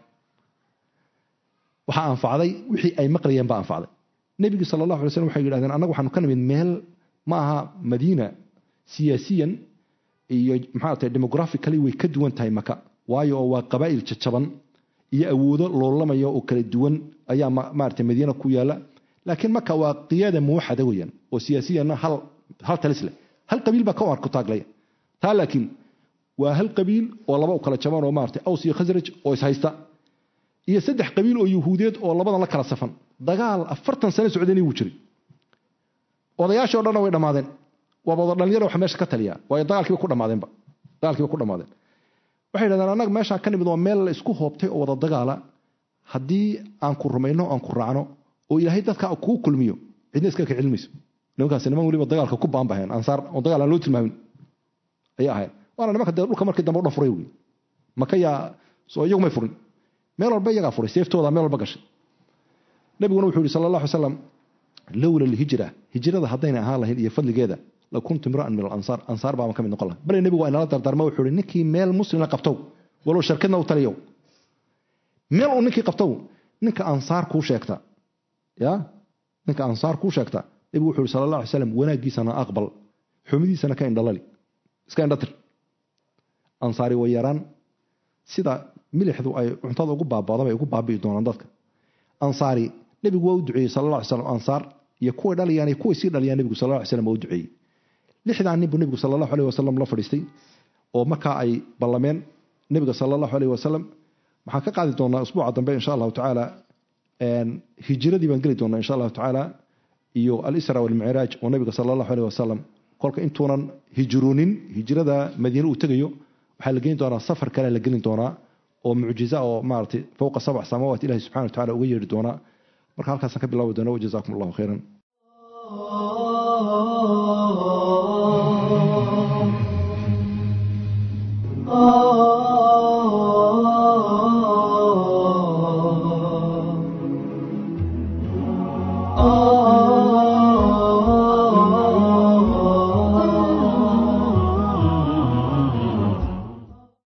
waxaa anfacday wixii ay maqlayeen baa anfacday nebigi sala allahu alay slam waxay yidhahdeen annagu waxaanu ka nimid meel ma aha madiina siyaasiyan iyo maxaa tahay demographically way ka duwan tahay maka waayo oo waa qabaa'il jajaban iyo awoodo loolamaya oo kala duwan ayaa maarata madiina ku yaala laakiin maka waa qiyaada muwaxada weeyaan oo siyaasiyanna hal hal talis leh hal qabiil baa ka ku taaglaya taa laakiin waa hal qabiil oo laba u kala jaban oo maarata aws iyo khasraj oo ishaysta iyo saddex qabiil oo yuhuudeed oo labadan la kala safan dagaal afartan sano socdeen wuu jiray odayaashii o dhanna way dhammaadeen waaba wada dhalinyaro wax meesha ka taliya waayo dagaalkiiba ku dhammaadeenba dagaalkiiba ku dhammaadeen waxay yidhahdeen annaga meeshaan ka nimid waa meel la isku hoobtay oo wada dagaala haddii aan ku rumayno aan ku raacno oo ilaahay dadka kuu kulmiyo cidna iska ka celmayso nimankaasi niman weliba dagaalka ku baanbaheen ansaar oo dagaal aan loo tilmaamin ayay ahayn waana nimanka dee dhulka markii dambe o dhan furay wey maka yaa soo iyagu may furin meel walba iyagaa furay seeftooda meel walba gashay nabiguna wuxuu yihi sala allah alay slam lowla alhijra hijrada haddayna ahaan lahayn iyo fadligeeda la kuntu imra'an min alansaar ansaar baaban ka mid noqon laha bale nebigu waa inala dardaarma wuxuu yihi ninkii meel muslimna qabtow walow sharkadna u taliyow meel uu ninkii qabtow ninka ansaar kuu sheegta ya ninka ansaar kuu sheegta nebigu wuxuu yihi sala allah alay slam wanaaggiisana aqbal xumidiisana ka indhalali iska indhatir ansaari way yaraan sida milixdu ay cuntada ugu baabaadan bay ugu baabi'i doonaan dadka ansaari nebigu waa u duceeyey sala alla ly slam ansaar iyo kuway dhalayaan iyo kuway sii dhalayaan nebigu sala alla ly slam waa u duceeyey lixdaa nin buu nebigu sala allahu alayh wasalam la fadhiistay oo markaa ay ballameen nebiga sala allahu alayh wasalam waxaan ka qaadi doonaa usbuuca dambe insha allahu tacaala hijiradii baan geli doonaa insha allahu tacaala iyo alisra walmicraaj oo nebiga sala allahu alayh wasalam kolka intuunan hijroonin hijrada madiine uu tegayo waxaa la geni doonaa safar kale la gelin doonaa oo mucjiza oo maaragtay fowqa sabc samaawaat ilahi subxana wa tacala uga yeedhi doonaa marka halkaasaan ka bilaabi doona wajazakum allahu khayran